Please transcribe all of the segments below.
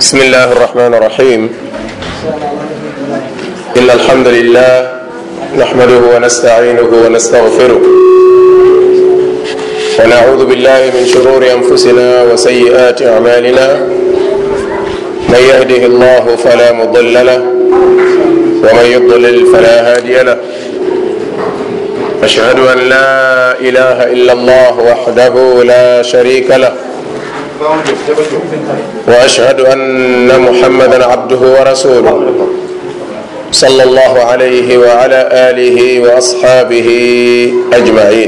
بسم الله الرحمن الرحيم إن الحمد لله نحمده ونستعينه ونستغفره ونعوذ بالله من شرور أنفسنا وسيئات أعمالنا من يهده الله فلا مضل له ومن يضلل فلا هادي له أشهد أن لا إله إلا الله وحده لا شريك له واشهد ان محمدا عبده ورسوله صلى الله عليه وعلى اله واصحابه اجمعين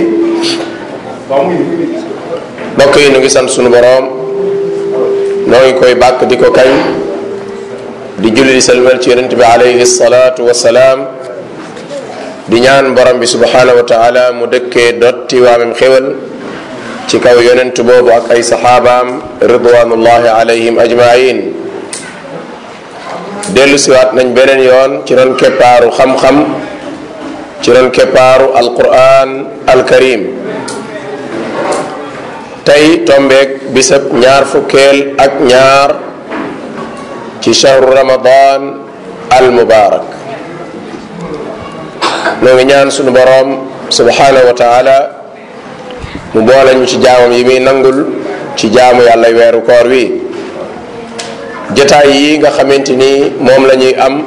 mbokk yi ñu ngi sant sunu boroom noo ngi koy bàkk di ko kañ di julli di salmal ci yonent bi alayhi salaatu wasalaam di ñaan borom bi subhanahu wa taala mu dëkkee dotti waamem xéwal ci kaw yonent boobu ak ay saxaabaam ridwanullahi alayhim ajmain dellu siwaat nañ beneen yoon ci ron keppaaru xam-xam ci ron keppaaru alquran alkarim tey tombeeg bisab ñaar fukkeel ak ñaar ci shahru ramadan al mubarak noo ngi ñaan sunu boroom subhanahu wa taala mu boole ñu ci jaamam yi muy nangul ci jaamu yàlla weeru koor wi jataay yi nga xamante ni moom la ñuy am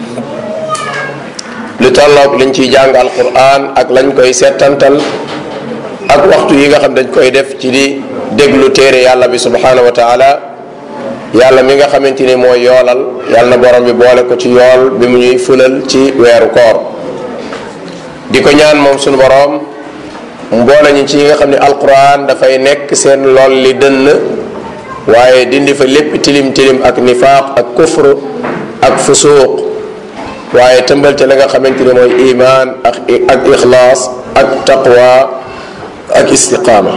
lu tolloog liñ ciy jàng alquran ak lañ koy settantal ak waxtu yi nga xam dañ koy def ci di déglu téere yàlla bi subhanahu wa taala yàlla mi nga xamante ni mooy yoolal yàlla na borom bi boole ko ci yool bi mu ñuy fulal ci weeru koor di ko ñaan moom sunu borom mboole ñi ci ñi nga xam ne alquran dafay nekk seen lool li dënn waaye dindi fa lépp tilim tilim ak nifaaq ak kufr ak fusuuq waaye tëmbal ca la nga xamante ne mooy iman ak ak ixlaas ak taqwa ak istiqaama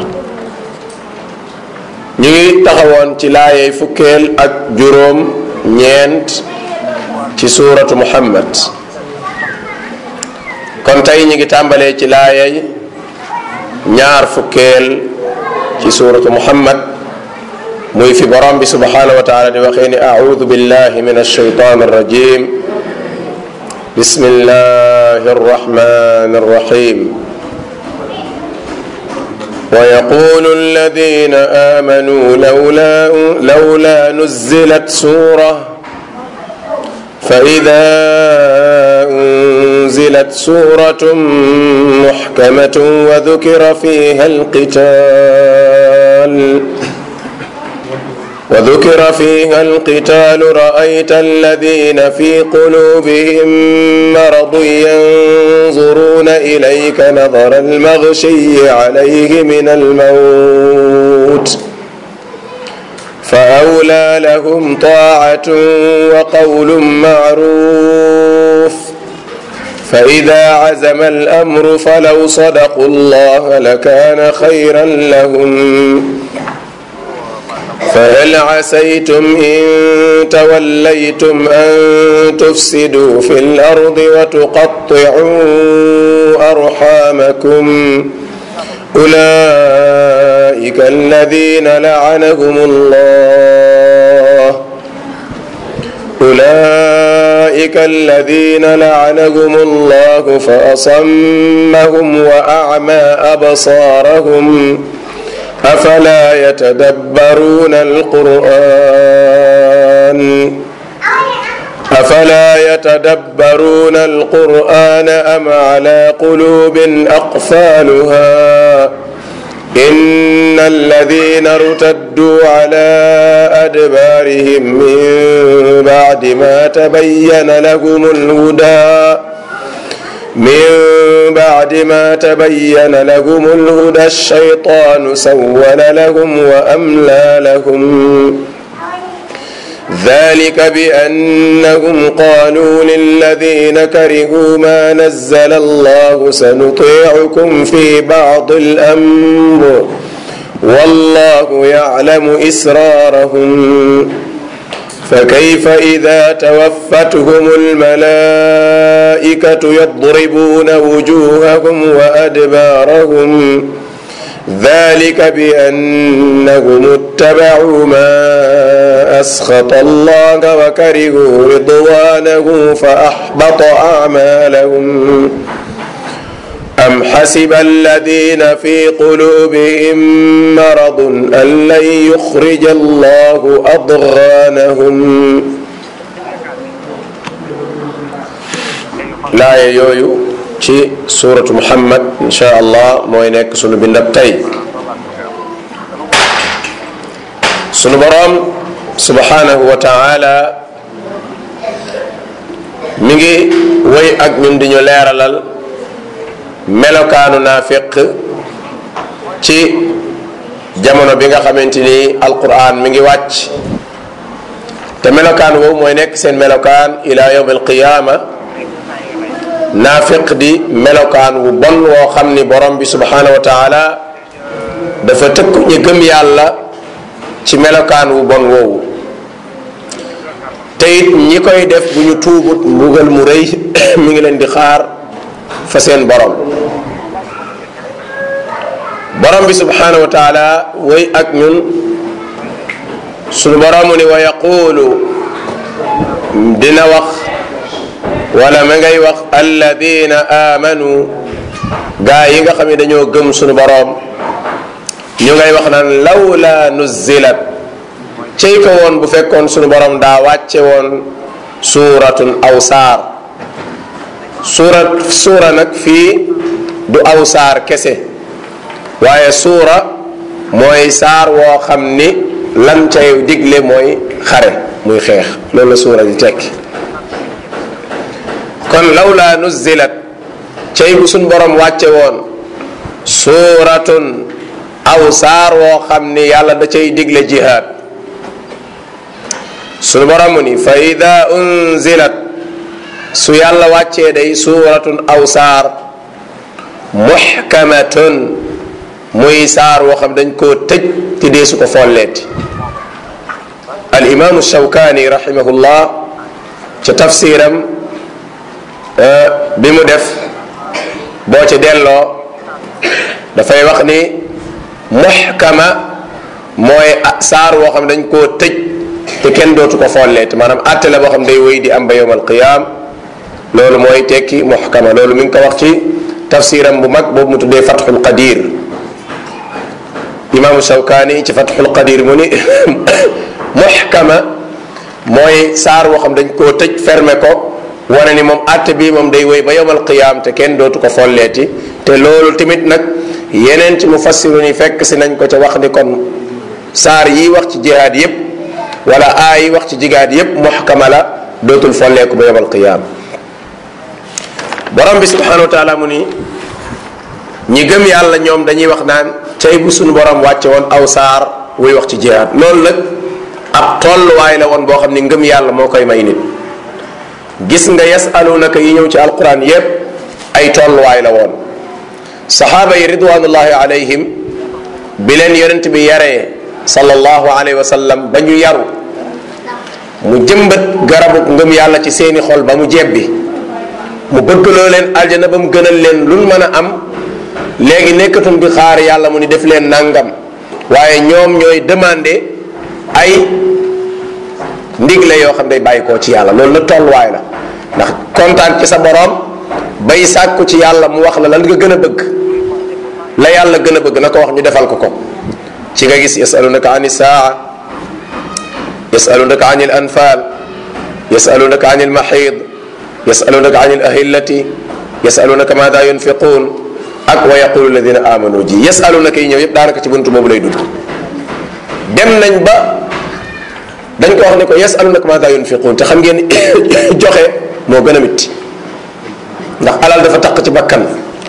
ñu ngi taxawoon ci laayey fukkeel ak juróom ñeent ci suuratu muhammad kon tey ñu ngi tàmbalee ci laayey ñaar fukkeel ci suuratu muhammad muy fi borom bi subhanahu wa taala di waxee ni audu billahi min alshaytan arrajim bismillahi arrahmani arrahim ويقول الذين آمنوا لولا لولا نزلت سورة فإذا أنزلت سورة محكمة وذكر فيها القتال وذكر فيها القتال رأيت الذين في قلوبهم مرض ينظرون إليك نظر المغشي عليه من الموت فأولى لهم طاعة وقول معروف فإذا عزم الأمر فلو صدقوا الله لكان خيرا لهم فهل عسيتم إن توليتم أن تفسدوا في الأرض وتقطعوا أرحامكم أولئك الذين لعنهم الله أولئك الذين لعنهم الله فأصمهم وأعمى أبصارهم أفلا يتدبرون القرآن أفلا يتدبرون القرآن أم على قلوب أقفالها إن الذين ارتدوا على أدبارهم من بعد ما تبين لهم الهدى من بعد ما تبين لهم الهدى الشيطان سول لهم وأملى لهم ذلك بأنهم قالوا للذين كرهوا ما نزل الله سنطيعكم في بعض الأمر والله يعلم إسرارهم فكيف إذا توفتهم الملائكة يضربون وجوههم وأدبارهم ذلك بأنهم اتبعوا ما أسخط الله وكرهوا رضوانه فأحبط أعمالهم أم حسب الذين في قلوبهم مرض أن لن يخرج الله أضغانهم laaya yooyu ci suuratu muhammad insha allah mooy nekk sunu bindab tey sunu boroom subhanahu wa taala mi ngi woy ak ñun di ñu leeralal melokaanu naafiq ci jamono bi nga xamante ni alquran mi ngi wàcc te melokaan woowu mooy nekk seen melokaan ila yawm alqiyama naafiq di melokaan wu bon woo xam ni borom bi subhanahu wa taala dafa tëkku ñu gëm yàlla ci melokaan wu bon woowu te it ñi koy def bu ñu tuubut mbugal mu rëy mi ngi leen di xaar fa seen borom borom bi subhanahu wa taala woy ak ñun sunu boromu ni wa yaqulu dina wax wala ma ngay wax alladina amanu gaa yi nga xam ne dañoo gëm sunu boroom ñu ngay wax naan lawla nuzilat cey ko woon bu fekkoon sunu boroom daa wàcce woon suuratun aw saar suura suura nag fii du aw saar kese waaye suura mooy saar woo xam ni lan cay digle mooy xare muy xeex loolu la suura di tekki kon lawla nuzilat cey bu suñ borom wàcce woon suuratun aw saar woo xam ni yàlla da cay digle jihaad suñu borom ni fa ida unzilat su yàlla wàccee day suuratun aw saar muxkamatun muy saar woo xam dañ koo tëj te dee su ko folleeti al imaamu shawkaani rahimahullah ca tafsiram bi mu def boo ci delloo dafay wax ni muxkama mooy saar woo xam dañ koo tëj te kenn dootu ko folleeti maanaam àtte la boo xam day wéy di am ba yowm alqiyaam loolu mooy tekki muxkama loolu mi ngi ko wax ci tafsiram bu mag boobu mu tuddee fatxul qadir imaamu shawkaani ci fatxul qadir mu ni muxkama mooy saar woo xam dañ koo tëj fermé ko wane ni moom àtte bi moom day wéy ba yowmal qiyaam te kenn dootu ko folleeti te loolu tamit nag yeneen ci mufassiru ni fekk si nañ ko ca wax ni kon saar yi wax ci jihaad yépp wala aay yi wax ci jigaad yépp muxkama la dootul folleeku ba yowmal qiyaam borom bi subhanahu wa taala mu ni ñi gëm yàlla ñoom dañuy wax naan cay bu suñu borom wàcce woon aw saar wuy wax ci jihaad loolu nag ab tolluwaay la woon boo xam ni ngëm yàlla moo koy may nit gis nga yasalunaka yi ñëw ci alquran yépp ay tolluwaay la woon saxaaba yi ridwanullahi alayhim bi leen yonent bi yaree sallallahu alayhi wa sallam ba ñu yaru mu jëmbat garabu ngëm yàlla ci seeni xol ba mu jebbi mu bëggloo leen aljana ba mu gënal leen luñ mën a am léegi nekkatum di xaar yàlla mu ni def leen nangam waaye ñoom ñooy demandé ay ndigle yoo xam day bàyyi koo ci yàlla loolu nag tolluwaay la ndax kontaan ci sa borom bay sàkku ci yàlla mu wax la lan nga gën a bëgg la yàlla gën a bëgg na ko wax ñu defal ko ko ci nga gis yasalunaka ani saa yasalunaka ani al anfal yasalunaka ani al mahid yasalunaka ani al ahillati yasalunaka maada yunfiqun ak wa yaqulu alladina amanu ji yasalunaka yi ñëw yëpp daanaka ci buntu boobu lay dugg dem nañ ba dañ ko wax ne ko yasalunaka maada yunfiqun te xam ngeen joxe moo gën a mitti ndax alal dafa taq ci bakkan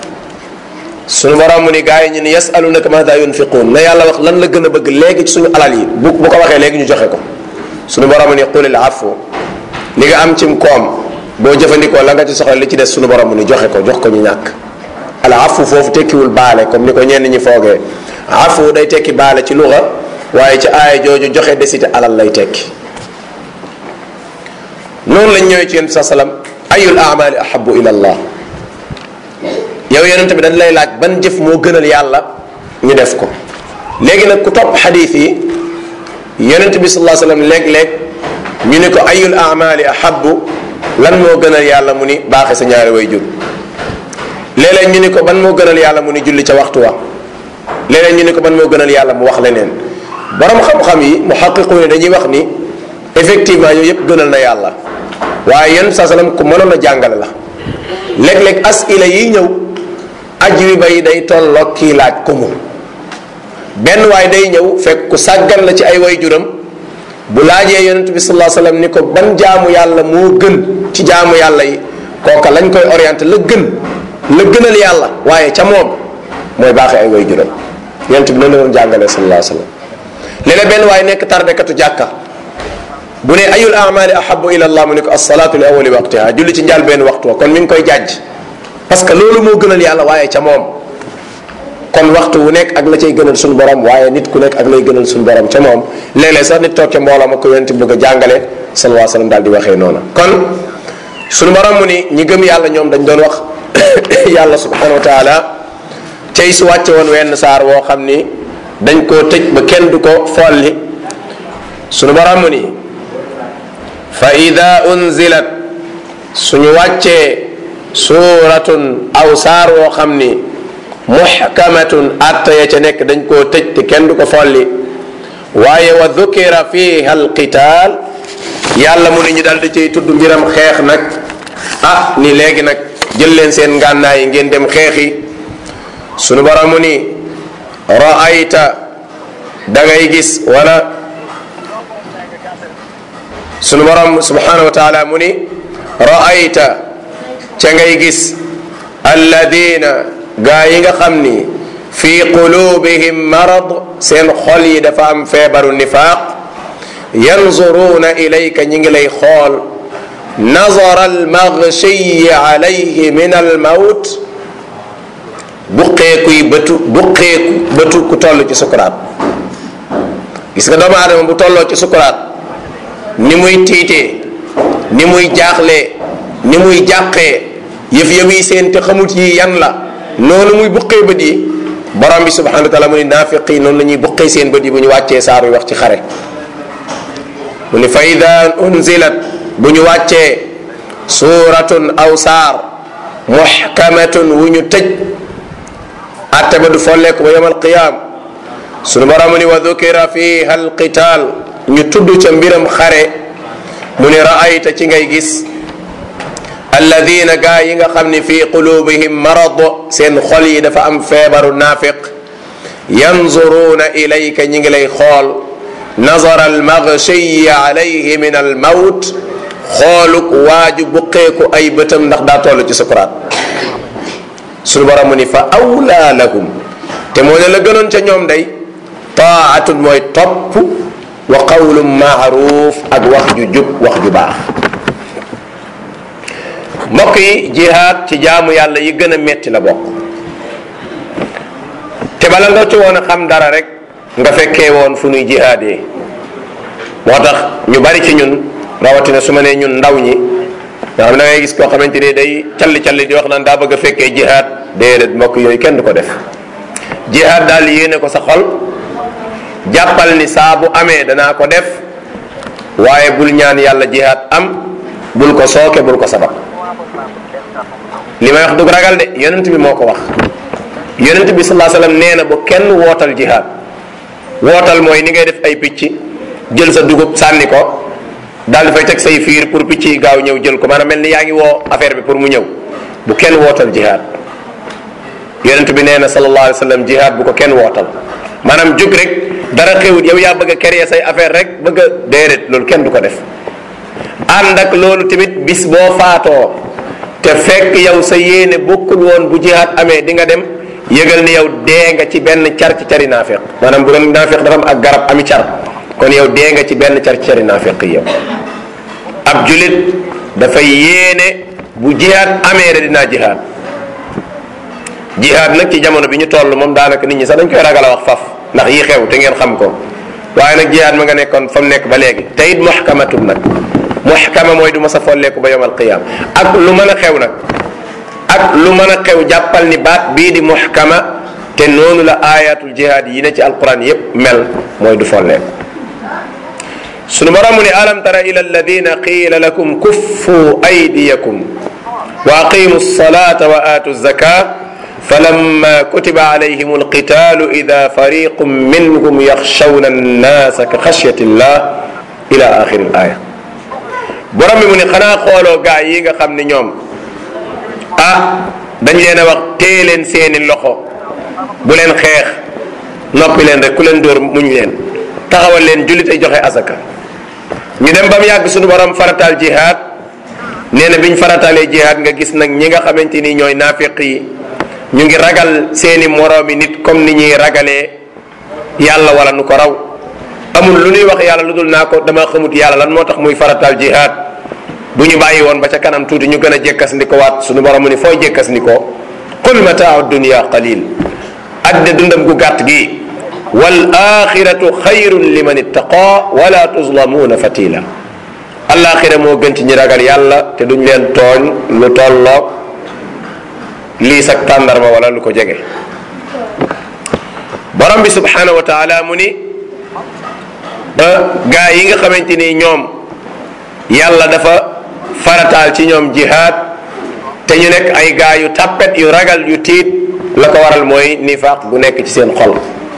suñu borom mu ni gars yi ñu ni yasalunaka maada yunfiqun na yàlla wax lan la gën a bëgg léegi ci suñu alal yi bu bu ko waxee léegi ñu joxe ko suñu borom mu ni qulil afu li nga am cim koom boo jëfandikoo la nga ci soxla li ci des suñu borom mu ni joxe ko jox ko ñu ñàkk al afu foofu tekkiwul baale comme ni ko ñenn ñi foogee afu day tekki baale ci luxa waaye ci aaya jooju joxe desite alal lay tekki noonu lañ ñëwee ci yonent sa salam ayul amali ahabu ila allah yow yonent bi dañ lay laaj ban jëf moo gënal yàlla ñu def ko léegi nag ku topp xadiis yi yonent bi sallallahu alayhi wasallam léeg-léeg ñu ni ko ayul amali ahabbu lan moo gënal yàlla mu ni baaxe sa ñaari way jur léeg-léeg ñu ni ko ban moo gënal yàlla mu ni julli ca waxtu wa léeg-léeg ñu ni ko ban moo gënal yàlla mu wax leneen borom xam-xam yi mu xaqiqu ne dañuy wax ni effectivement yooyu yëpp gënal na yàlla waaye yenn saa salaam ku mënoon a jàngale la léeg-léeg asila yi ñëw ajwiba yi day tolloog kii laaj ko mu benn waay day ñëw fekk ku sàggan la ci ay way juram bu laajee yonent bi sallallahu alayhi wasallam ni ko ban jaamu yàlla moo gën ci jaamu yàlla yi kooka lañ koy orienté la gën la gënal yàlla waaye ca moom mooy baaxee ay way juram yonent bi noonu la doon jàngalee sallallahu alayhi wasallam léeg-léeg benn waay nekk tardekatu jàkka bu ne ayul amali ahabu ila allah mu ne ko asalaatu li awali waqtiha julli ci njaal benn waxtu wa kon mi ngi koy jàjj parce que loolu moo gënal yàlla waaye ca moom kon waxtu wu nekk ak la cay gënal suñu borom waaye nit ku nekk ak lay gënal suñu borom ca moom léeg-léeg sax nit toog ca mbooloo ma ko yonent bëgg a jàngale sallallahu alayhi wasallam daal di waxee noona kon suñu borom mu ni ñi gëm yàlla ñoom dañ doon wax yàlla subhanahu wa taala cay su wàcce woon wenn saar woo xam ni dañ koo tëj ba kenn du ko folli suñu borom mu ni fa ida unzilat suñu wàccee suuratun aw saar woo xam ni muxkamatun atta ya ca nekk dañ koo tëj te kenn du ko folli waaye wa dukira fiha alqitaal yàlla mu ni ñu dal di cay tudd mbiram xeex nag ah ni léegi nag jël leen seen ngànnaay yi ngeen dem xeexi sunu borom mu ni raayta da ngay gis wala sunu borom subhanahu wa taala mu ni raayta ca ngay gis alladina gaa yi nga xam ni fi qulubihim marad seen xol yi dafa am feebaru nifaaq yanzuruuna ilayka ñi ngi lay xool nazara almaghshiyi alayhi min almawt buqeekuy bëtu buqeeku bëtu ku toll ci sukuraat gis nga doomu aadama bu tolloo ci sukuraat ni muy tiitee ni muy jaaxlee ni muy jàqee yëf yëf yi seen te xamut yi yan la noonu muy buqee bët yi borom bi subhanahu wa taala mu ni naafiq yi noonu la ñuy buqee seen bët yi bu ñu wàccee saar wi wax ci xare mu ni fa ida unzilat bu ñu wàccee suuratun aw saar muxkamatun wu ñu tëj atte ba du folleeku ba yowm alqiyaam sunu borom mu ni wa dukira fiha alqital ñu tudd ca mbiram xare mu ni raayta ci ngay gis alladina gaa yi nga xam ni fi qulubihim marad seen xol yi dafa am feebaru naafiq yanzuruuna ilayka ñi ngi lay xool nazara almaghshiyi alayhi min almawt xooluk waaju buqeeku ay bëtam ndax daa toll ci sukuraat suñu borom mu ni fa awlaa lahum te moo ne la gënoon ca ñoom day taatun mooy topp wa qawlun maaruf ak wax ju jub wax ju baax mbokk yi jihaad ci jaamu yàlla yi gën a metti la bokk te bala nga ci woon a xam dara rek nga fekkee woon fu nuy jihaadee moo tax ñu bari ci ñun rawatina su ma nee ñun ndaw ñi nga xam da ngay gis koo xamante ni day calli calli di wax naan daa bëgg a fekkee jihaad déedéet mbokk yooyu kenn du ko def jihaad daal yéene ko sa xol jàppal ni saa bu amee danaa ko def waaye bul ñaan yàlla jihaad am bul ko sooke bul ko sabab li may wax dug ragal de yonent bi moo ko wax yonent bi salaa sallam nee na bu kenn wootal jihaad wootal mooy ni ngay def ay picc jël sa dugub sànni ko daal di fay teg say fiir pour picc yi gaaw ñëw jël ko maanaam mel ni yaa ngi woo affaire bi pour mu ñëw bu kenn wootal jihaad yonent bi nee na sallallahu alayhi wa sallam jihaad bu ko kenn wootal maanaam jóg rek dara xewut yow yaa bëgg a créer say affaire rek bëgg a déedéet loolu kenn du ko def ànd ak loolu tamit bis boo faatoo te fekk yow sa yéene bokkul woon bu jihaad amee di nga dem yëgal ni yow dee nga ci benn car ci cari naafiq maanaam bu doon naafiq dafa am ak garab ami car kon yow dee nga ci benn car ci cari naafiq yow ab julit dafay yéene bu jihaad amee rek dinaa jihaad jihaad nag ci jamono bi ñu toll moom daanaka nit ñi sax dañ koy ragal a wax faf ndax yi xew te ngeen xam ko waaye nag jihaad ma nga nekkoon fa mu nekk ba léegi te it muhkamatun nag muhkama mooy du ma sa folleeku ba yowmal qiyam ak lu mën a xew nag ak lu mën a xew jàppal ni baat bii di muhkama te noonu la ayatul jihaad yi ne ci alquran yépp mel mooy du folleeku sunu borom mu ne alam tara ila alladina qiila lakum kuffu aydiyakum wa aqimu alsalata wa atu zaka falamma kutiba alayhim alqitalu ida fariqun minhum yaxshawna annasa ka xashyati llah ila axiri al aya borom bi mu ne xanaa xooloo gaa yi nga xam ne ñoom ah dañ leen a wax téye leen seeni loxo bu leen xeex noppi leen rek ku leen dóor muñ leen taxawal leen jullit ay joxe asaka ñu dem ba mu yàgg suñu borom farataal jihaad nee na biñ farataalee jihaad nga gis nag ñi nga xamante ni ñooy naafiq yi ñu ngi ragal seeni moroomi nit comme ni ñuy ragalee yàlla wala nu ko raw amul lu ñuy wax yàlla lu dul naa ko dama xamut yàlla lan moo tax muy farataal jihaad bu ñu bàyyi woon ba ca kanam tuuti ñu gën a jekkas ndi ko waat suñu borom mu ni fooy jekkas ndi ko qul mataau dunia qalil adde dundam gu gàtt gi wal axiratu xayrun liman ittaqa wala tuzlamuuna fatila alaxira moo gën ci ñi ragal yàlla te duñ leen tooñ lu tolloog lii sag tàndarma wala lu ko jege borom bi subhanahu wa taala mu ni gaa yi nga xamante ni ñoom yàlla dafa farataal ci ñoom jihaad te ñu nekk ay gaa yu tàppet yu ragal yu tiit la ko waral mooy nifaaq bu nekk ci seen xol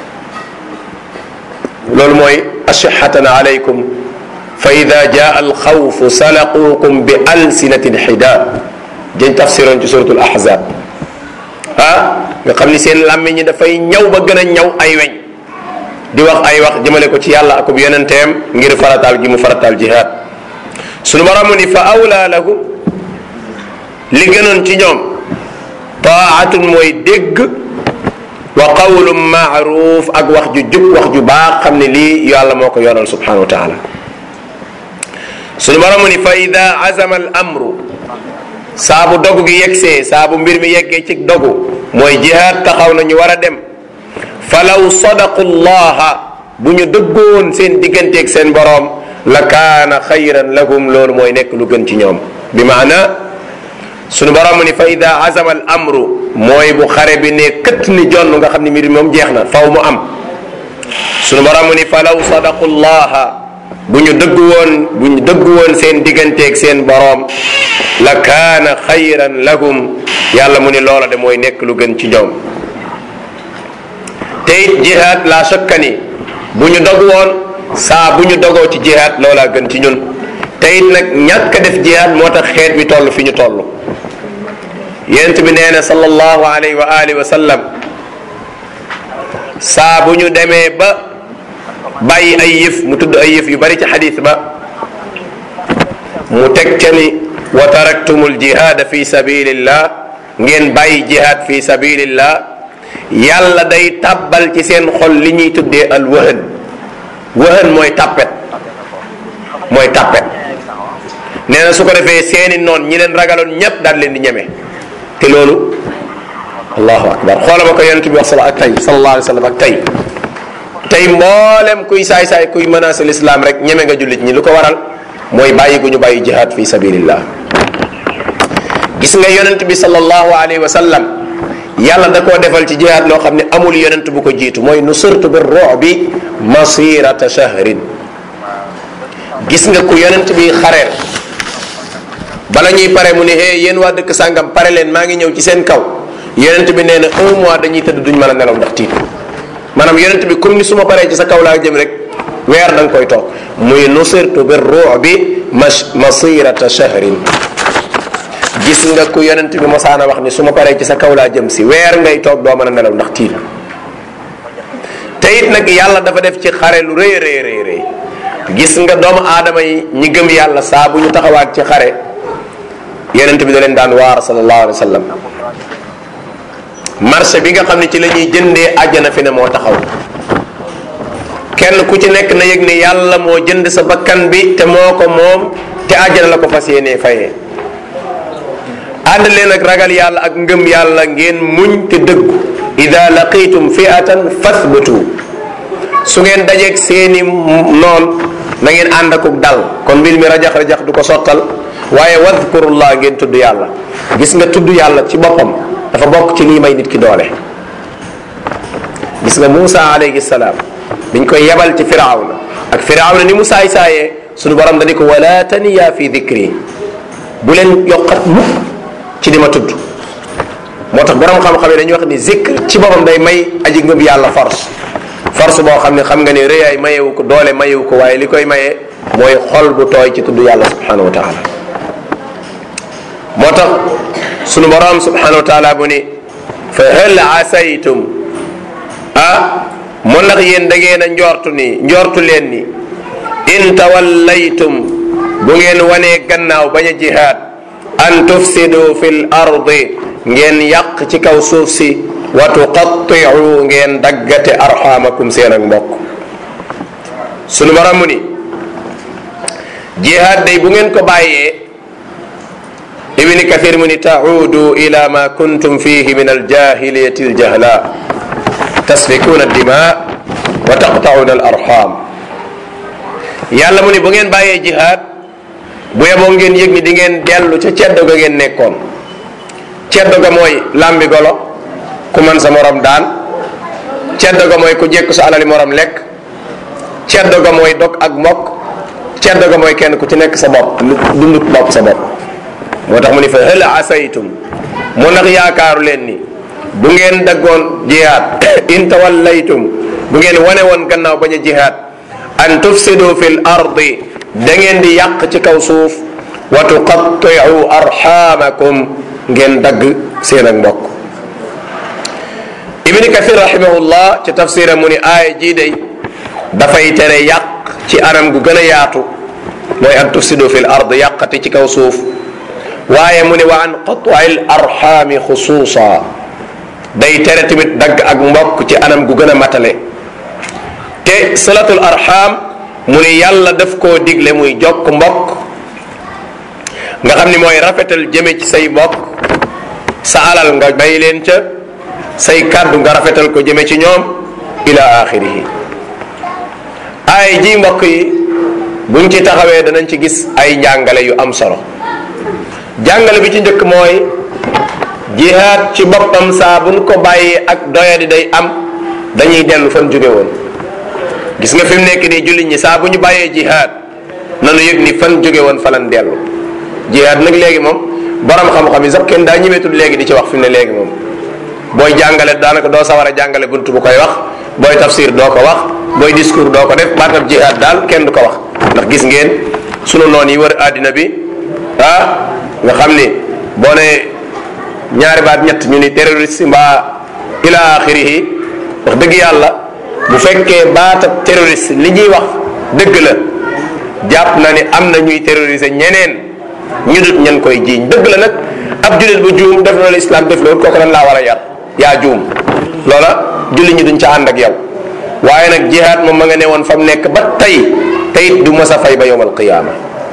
loolu mooy ashihatan alaykum fa ida jaa alxawfu salaquukum bi alsinatin xidaad jëñ tafsiroon ci suratul ahzab ah nga xam ni seen làmmiñ ñi dafay ñaw ba gën a ñaw ay weñ di wax ay wax jëmale ko ci yàlla akub yonenteem ngir farataal gi mu farataal jihaad sunu borom ni fa awlaa lahum li gënoon ci ñoom taatun mooy dégg wa qawlun maaruf ak wax ju jub wax ju baax xam ne lii yàlla moo ko yoonal subhanahu wa taala sunu borom ni fa ida azama al amru saabu dogu gi yegsee saabu mbir mi yeggee ci dogu mooy jihaad taxaw na ñu war a dem falaw sadaqu llaha bu ñu dëggoon seen digganteeg seen boroom la kaana xayran lahum loolu mooy nekk lu gën ci ñoom bi maana sunu borom ni fa ida azama al amru mooy bu xare bi ne këtt ni jonn nga xam ne mbir moom jeex na faw mu am sunu borom ni falaw sadaqu llaha bu ñu dëgg woon bu ñu dëgg woon seen digganteeg seen boroom la kaana xayran lahum yàlla mu ni loola de mooy nekk lu gën ci ñoom te it jihaad la shakka ni bu ñu dog woon saa bu ñu dogoo ci jihaad loolaa gën ci ñun te it nag ñàkk a def jihaad moo tax xeet bi toll fi ñu toll yent bi nee na sallallahu alayhi wa alihi wa sallam saa bu ñu demee ba bàyyi ay yëf mu tudd ay yëf yu bari ci xadis ba mu teg ca ni wa taraktumul jihaada fi sabilillah ngeen bàyyi jihaad fi sabilillah yàlla day tàbbal ci seen xol li ñuy tuddee al wëhën wëhën mooy tàppet mooy tàppet nee na su ko defee seeni noon ñi leen ragaloon ñépp daal leen di ñeme te loolu allahu akbar xoola ma ko yonent bi wax sala ak tey sallallahu alayhi wa sallam ak tey tey mboolem kuy saay-saay kuy menacé l'islam rek ñeme nga jullit ñi lu ko waral mooy bàyyi gu ñu bàyyi jihad fi sabilillah gis nga yonent bi sallallahu alayhi wa sallam yàlla da koo defal ci jihaad loo xam ne amul yonent bu ko jiitu mooy nusirtu bi ru'bi masirata shahrin gis nga ku yonent bi xareel bala ñuy pare mu ne eh yéen waa dëkk sàngam pare leen maa ngi ñëw ci seen kaw yonent bi nee na un mois dañuy tëdd duñ mën a nelaw ndax tiit maanaam yonent bi comme ni su ma paree ci sa kaw laa jëm rek weer da nga koy toog muy nusirtu bi ru'bi masirata shahrin gis nga ku yonent bi mosaana wax ni su ma paree ci sa kaw laa jëm si weer ngay toog doo mën a nelaw ndax tiit te it nag yàlla dafa def ci xare lu rëy rëy rëy rëy gis nga doomu aadama yi ñi gëm yàlla saa bu ñu taxawaat ci xare yonent bi da leen daan waar sallallahu alayhi wa sallam marché bi nga xam ne ci la ñuy jëndee àjjana fi ne moo taxaw kenn ku ci nekk na yëg ni yàlla moo jënd sa bakkan bi te moo ko moom te àjjana la ko fas yéenee fayee ànd leen ak ragal yàlla ak ngëm yàlla ngeen muñ te dëggu ida laqitum fi'atan fathbutu su ngeen dajeeg seeni noon na ngeen ànd akuk dal kon mbir mi rajax rajax du ko sottal waaye wadkurullah ngeen tudd yàlla gis nga tudd yàlla ci boppam dafa bokk ci lii may nit ki doole gis nga Muusa alayhi salaam biñ koy yebal ci firawna ak firawna ni mu saay saayee sunu borom dani ko wala taniya fi dikri bu leen yokkat mukk ci di ma tudd moo tax borom xam-xam yi dañuy wax ni zikr ci boppam day may aji ngëm yàlla force force boo xam ne xam nga ni rëyaay mayewu ko doole mayewu ko waaye li koy maye mooy xol bu tooy ci tudd yàlla subhanahu wa taala moo tax sunu borom subhanahu wa taala bu ni fa hal asaytum ah mu ndax yéen da ngeen a njortu ni njortu leen ni in tawallaytum bu ngeen wanee gannaaw bañ a jihaad an tufsidu fi l ardi ngeen yàq ci kaw suuf si wa tuqattiu ngeen daggate arxamakum seen ak mbokk sunu borom mu ni jihaad day bu ngeen ko bàyyee ibni kathir mu ni taudu ila ma kuntum fihi min aljahiliyati aljahla tasfikuna addima wa taqtauna al arham yàlla mu ni bu ngeen bàyyee jihaad bu yeboo ngeen yëg ni di ngeen dellu ca ceddo ga ngeen nekkoon ceddo ga mooy làmbi golo ku man sa morom daan ceddo ga mooy ku jekku sa alali morom lekk ceddo ga mooy dog ak mbokk ceddo ga mooy kenn ku ci nekk sa bopp dundut bopp sa bopp moo tax mu ni fa hal asaytum mu nag yaakaaru leen ni bu ngeen daggoon jihaad in tawallaytum bu ngeen wane woon gannaaw bañ a jihaad an tufsidu fi l ardi da ngeen di yàq ci kaw suuf wa tuqattiu arxamakum ngeen dagg seen ak mbokk ibni kathir rahimahullah ci tafsira mu ni aaya jii day dafay tere yàq ci anam gu gën a yaatu mooy an tufsidu fi l ard yàqati ci kaw suuf waaye mu ne wa an qat'i l arxaami xusuusa day tere tamit dagg ak mbokk ci anam gu gën a matale te salatul arxaam mu ne yàlla daf koo digle muy jokk mbokk nga xam ni mooy rafetal jëme ci say mbokk sa alal nga bay leen ca say kàddu nga rafetal ko jëme ci ñoom ila axirihi ay ji mbokk yi buñ ci taxawee danañ ci gis ay njàngale yu am solo jàngale bi ci njëkk mooy jihaad ci boppam saa buñ ko bàyyee ak doyadi day am dañuy dellu fan jóge woon gis nga fi mu nekk nii jullit ñi saa bu ñu bàyyee jihaad nanu yëg ni fan jóge woon fa lan dellu jihaad nag léegi moom borom xam-xam yi sax kenn daa ñemeetul léegi di ci wax fi mu ne léegi moom booy jàngale daanaka doo sawar a jàngale bunt bu koy wax booy tafsir doo ko wax booy discours doo ko def baatab jihaad daal kenn du ko wax ndax gis ngeen sunu noon yi wër àddina bi ah nga xam ni boo ne ñaari baat ñett ñu ni terroriste mbaa ila axirihi wax dëgg yàlla bu fekkee baatab terroriste li ñuy wax dëgg la jàpp na ni am na ñuy terroriser ñeneen ñu dut ñan koy jiiñ dëgg la nag ab jullit bu juum def na la islam def loolu kooku lan laa war a yar yaa juum loola jullit ñi duñ ca ànd ak yow waaye nag jihaad moom ma nga ne woon fa mu nekk ba tey teyit du mës a fay ba yowmal qiyaama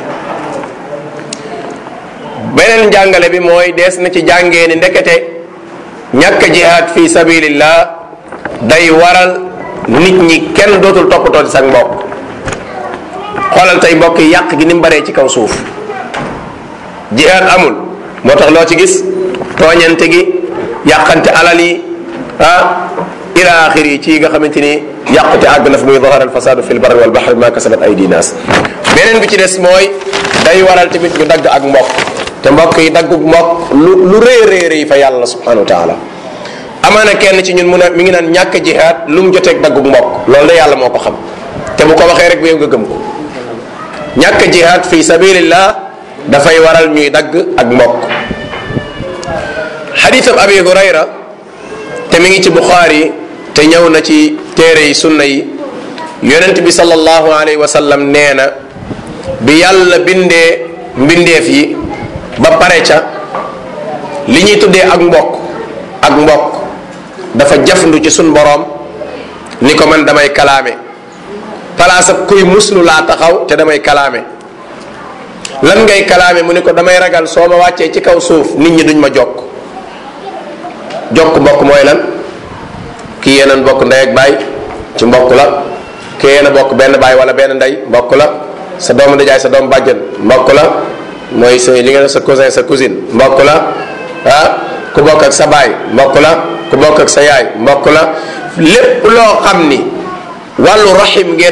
beneen njàngale bi mooy dees na ci jàngee ni ndekete ñàkk jihaad fi sabilillah day waral nit ñi kenn dootul toppatoo ci sa mbokk xoolal tey mbokk yi yàq gi ni mu baree ci kaw suuf jihaad amul moo tax loo ci gis tooñante gi yàqante alal yi ah ila axiri yi ci nga xamante ni yàqute àgg na fi muy zahara alfasadu fi lbarri walbahri ma kasabat aydi nas beneen bi ci des mooy day waral tamit ñu dagg ak mbokk te mbokk yi daggu mbokk lu lu rëy rëy rëy fa yàlla subhanahu wa taala amaana kenn ci ñun mu ne mi ngi naan ñàkk jihaad lu mu joteeg daggu mbokk loolu de yàlla moo ko xam te bu ko waxee rek bu yow nga gëm ko ñàkk jihaad fi sabilillah dafay waral ñuy dagg ak mbokk xadiisam abi hurayra te mi ngi ci buxaari te ñëw na ci téere yi sunna yi yonent bi sallallahu alayhi wa sallam nee na bi yàlla bindee mbindeef yi ba pare ca li ñuy tuddee ak mbokk ak mbokk dafa jafandu ci sun boroom ni ko man damay kalaame palaasab kuy muslu laa taxaw te damay kalaame lan ngay kalaame mu ni ko damay ragal soo ma wàccee ci kaw suuf nit ñi duñ ma jokk jokk mbokk mooy lan kii yéenan bokk ndey ak baay ci mbokk la kii yéen a bokk benn baay wala benn ndey mbokk la sa doomu ndijaay sa doomu bàjjan mbokk la mooy sa li nga def sa cousin sa cousine mbokk la ah ku bokk ak sa baay mbokk la ku bokk ak sa yaay mbokk la lépp loo xam ni wàllu rahim ngeen bokk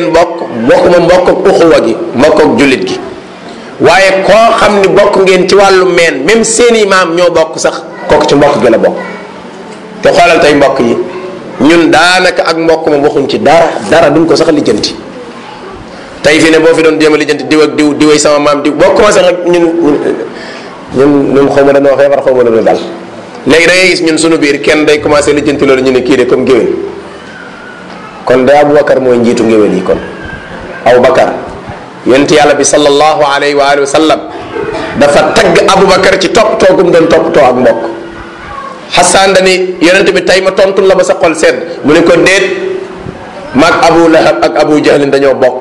bokkuma mbokk ak uxuwa gi mbokk ak jullit gi waaye koo xam ni bokk ngeen ci wàllu meen même seeni maam ñoo bokk sax kooku ci mbokk gi la bokk te xoolal tey mbokk yi ñun daanaka ak mbokk moom waxuñ ci dara dara duñ ko sax lijjanti tey fi ne boo fi doon jéem a lijjanti diw ak diw diway sama maam diw boo commencé nag ñun ñun ñun xaw ma dañoo feebar xaw ma dañoo dal léegi da ngay gis ñun sunu biir kenn day commencé lijjanti loolu ñu ne kii de comme géwél kon de Aboubacar mooy njiitu ngéwél yi kon Aboubacar yonent yàlla bi sallallahu alayhi wa alihi wa sallam dafa tagg Aboubacar ci toppatoo gum doon toppatoo ak mbokk xasaan dani yonent bi tey ma tontul la ba sa xol sedd mu ne ko déet maag Abu Lahab ak Abu Jahlin dañoo bokk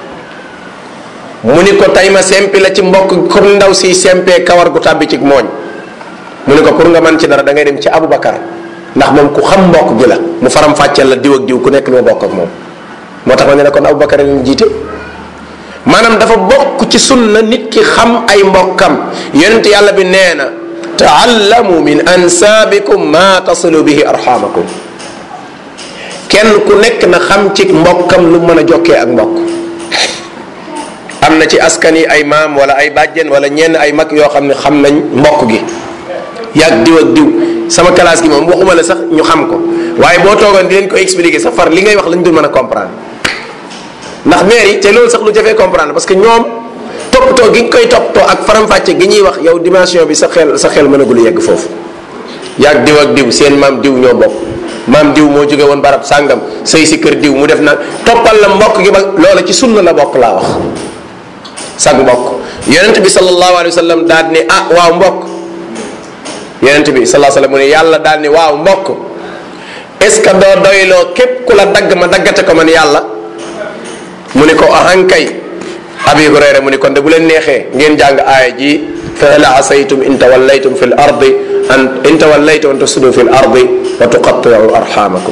mu ni ko tey ma sempi la ci mbokk comme ndaw si sempee kawar gu tàbbi ci mooñ mu ne ko pour nga mën ci dara da ngay dem ci Aboubacar ndax moom ku xam mbokk gi la mu faram fàcceel la diw ak diw ku nekk li ma bokk ak moom moo tax ma ne la kon Aboubacar leen jiite maanaam dafa bokk ci sunna nit ki xam ay mbokkam yonent yàlla bi nee na taallamu min ansaabikum ma tasilu bihi arxamakum kenn ku nekk na xam ci mbokkam lu mën a jokkee ak mbokk am na ci askan yi ay maam wala ay bàjjen wala ñenn ay mag yoo xam ne xam nañ mbokk gi yàgg diw ak diw sama classe gi moom waxuma la sax ñu xam ko waaye boo toogoon di leen ko expliquer sax far li ngay wax lañ dul mën a comprendre ndax maire yi te loolu sax lu jafee comprendre parce que ñoom toppatoo gi nga koy toppatoo ak faram-fàcce gi ñuy wax yow dimension bi sa xel sa xel mënagul yegg foofu yàgg diw ak diw seen maam diw ñoo bokk maam diw moo jóge woon barab sàngam sëy si kër diw mu def nag toppal la mbokk gi ba loola ci sunna la bokk laa wax sag mbokk yonent bi sallallahu alayhi wa sallam daal ni ah waaw mbokk yonent bi sallallahu alayhi wa sallam mu ne yàlla daal ni waaw mbokk est ce que doo doyloo képp ku la dagg ma daggate ko man yàlla mu ni ko ahankay abi hurayra mu ni kon de bu leen neexee ngeen jàng aaya ji fa hal asaytum in tawallaytum fi l ardi an in tawallaytum an tufsidu fi l ardi wa tuqatti'u arhamakum